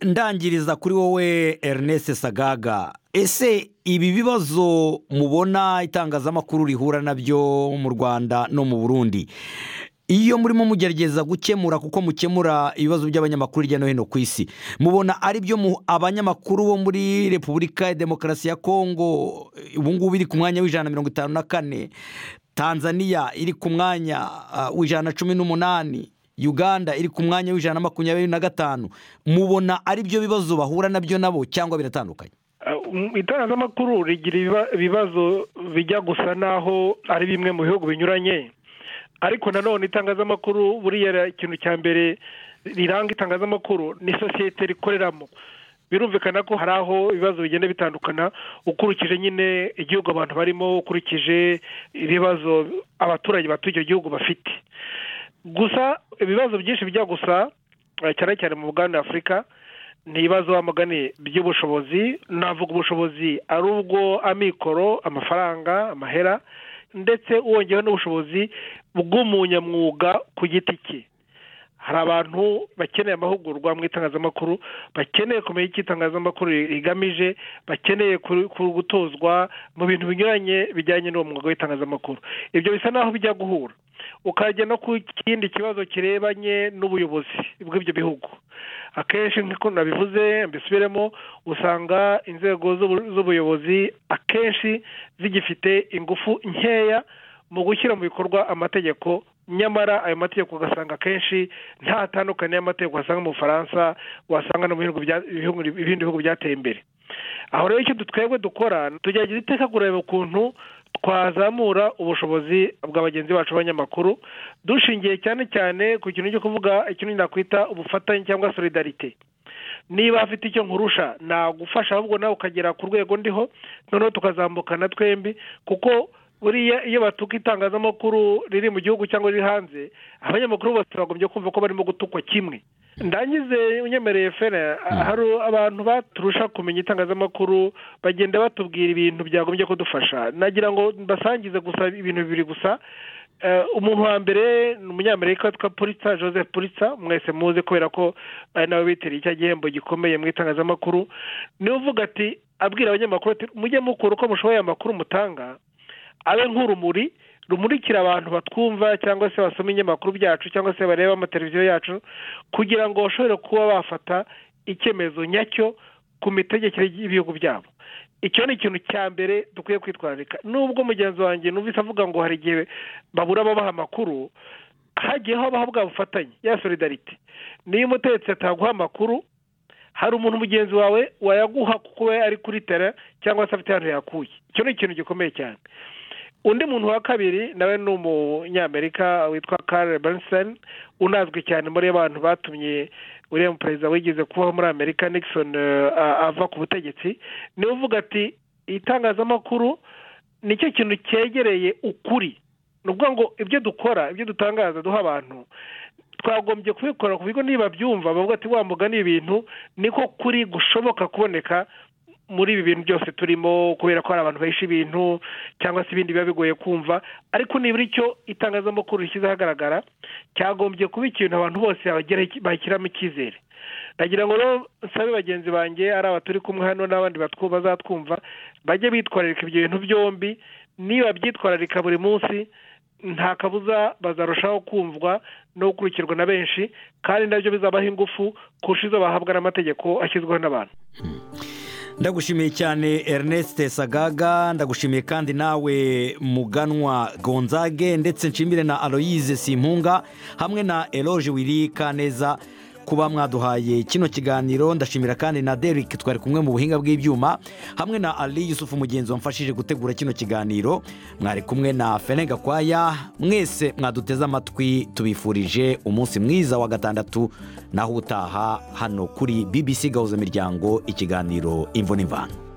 ndangiriza kuri wowe ernest sagaga ese ibi bibazo mubona itangazamakuru rihura nabyo mu rwanda no mu burundi iyo murimo mugerageza gukemura kuko mukemura ibibazo by'abanyamakuru hirya no hino ku isi mubona ari byo abanyamakuru bo muri repubulika ya demokarasi ya kongo ubungubu iri ku mwanya w'ijana na mirongo itanu na kane tanzania iri ku mwanya w'ijana na cumi n'umunani uganda iri ku mwanya w'ijana na makumyabiri na gatanu mubona ari byo bibazo bahura nabyo nabo cyangwa biratandukanye itangazamakuru rigira ibibazo bijya gusa n'aho ari bimwe mu bihugu binyuranye ariko nanone itangazamakuru buriya ikintu cya mbere riranga itangazamakuru ni sosiyete rikoreramo birumvikana ko hari aho ibibazo bigenda bitandukana ukurikije nyine igihugu abantu barimo ukurikije ibibazo abaturage batuye icyo gihugu bafite gusa ibibazo byinshi bijya gusa cyane cyane mu buganda afurika ni ibibazo bamugane by'ubushobozi navuga ubushobozi ari ubwo amikoro amafaranga amahera ndetse wongeyeho n'ubushobozi bw'umunyamwuga ku giti cye hari abantu bakeneye amahugurwa mu itangazamakuru bakeneye kumenya icyo itangazamakuru rigamije bakeneye gutozwa mu bintu binyuranye bijyanye n'uwo mwuga w'itangazamakuru ibyo bisa n'aho bijya guhura ukajya no ku kindi kibazo kirebanye n'ubuyobozi bw'ibyo bihugu akenshi nk'uko nabivuze mbisubiremo usanga inzego z'ubuyobozi akenshi zigifite ingufu nkeya mu gushyira mu bikorwa amategeko nyamara ayo mategeko ugasanga akenshi nta tandukane y'amategeko wasanga mu bufaransa wasanga no mu bindi bihugu byateye imbere aho rero icyo twebwe dukora tugerageza iteka kureba ukuntu twazamura ubushobozi bwa bagenzi bacu b'abanyamakuru dushingiye cyane cyane ku kintu cyo kuvuga ikintu nakwita ubufatanye cyangwa solidarite niba afite icyo nkurusha nagufasha ahubwo nawe ukagera ku rwego ndiho noneho tukazambukana twembi kuko buriya iyo batuka itangazamakuru riri mu gihugu cyangwa riri hanze abanyamakuru bose bagombye kumva ko barimo gutukwa kimwe ndangize unyemereye fene hari abantu baturusha kumenya itangazamakuru bagenda batubwira ibintu byagombye kudufasha nagira ngo mbasangize gusa ibintu bibiri gusa umuntu wa mbere ni umunyamerika witwa puritsa joseph puritsa mwese muzi kubera ko ari nawe witeriye icyo gihembo gikomeye mu itangazamakuru niwe uvuga ati abwira abanyamakuru ati mujye mukura uko mushoboye amakuru mutanga abe nk'urumuri rumurikira abantu batwumva cyangwa se basoma ibinyamakuru byacu cyangwa se bareba amateleviziyo yacu kugira ngo bashobore kuba bafata icyemezo nyacyo ku mitegekere y'ibihugu byabo icyo ni ikintu cya mbere dukwiye kwitwararika nubwo mugenzi wanjye numvise avuga ngo hari igihe babura ababaha amakuru hagiye habaho bwa bufatanye ya solidarite niyo umutetsi ataguha amakuru hari umuntu mugenzi wawe wayaguha kuko we ari kuri tera cyangwa se afite ahantu yakuye icyo ni ikintu gikomeye cyane undi muntu wa kabiri nawe ni umunyamerika witwa karere benseni unazwi cyane muri abantu batumye uriya perezida wigeze kubaho muri amerika nixon ava ku butegetsi niwe uvuga ati itangazamakuru nicyo kintu cyegereye ukuri ni ukuvuga ngo ibyo dukora ibyo dutangaza duha abantu twagombye kubikora ku bigo niba byumva bavuga ati wambuga ni ibintu niko kuri gushoboka kuboneka muri ibi bintu byose turimo kubera ko hari abantu bahisha ibintu cyangwa se ibindi biba bigoye kumva ariko nibura icyo itangazamakuru rishyize ahagaragara cyagombye kuba ikintu abantu bose bashyiramo icyizere ndagira ngo rero nsabe bagenzi banjye ari aba turi kumwe hano n'abandi bazatwumva bajye bitwararika ibyo bintu byombi niba byitwararika buri munsi nta kabuza bazarushaho kumvwa no gukurikirwa na benshi kandi nabyo bizabaha ingufu kurusha izo bahabwa n'amategeko ashyizweho n'abantu ndagushimiye cyane ernest sagaga ndagushimiye kandi nawe muganwa gonzage ndetse nshimire na aloyize simpunga hamwe na eroge wiri kaneza kuba mwaduhaye kino kiganiro ndashimira kandi na derike twari kumwe mu buhinga bw'ibyuma hamwe na ali yusufu mugenzi wamfashije gutegura kino kiganiro mwari kumwe na fene gakwaya mwese mwaduteze amatwi tubifurije umunsi mwiza wa gatandatu naho utaha hano kuri bbc gahuza imiryango ikiganiro imvune imvano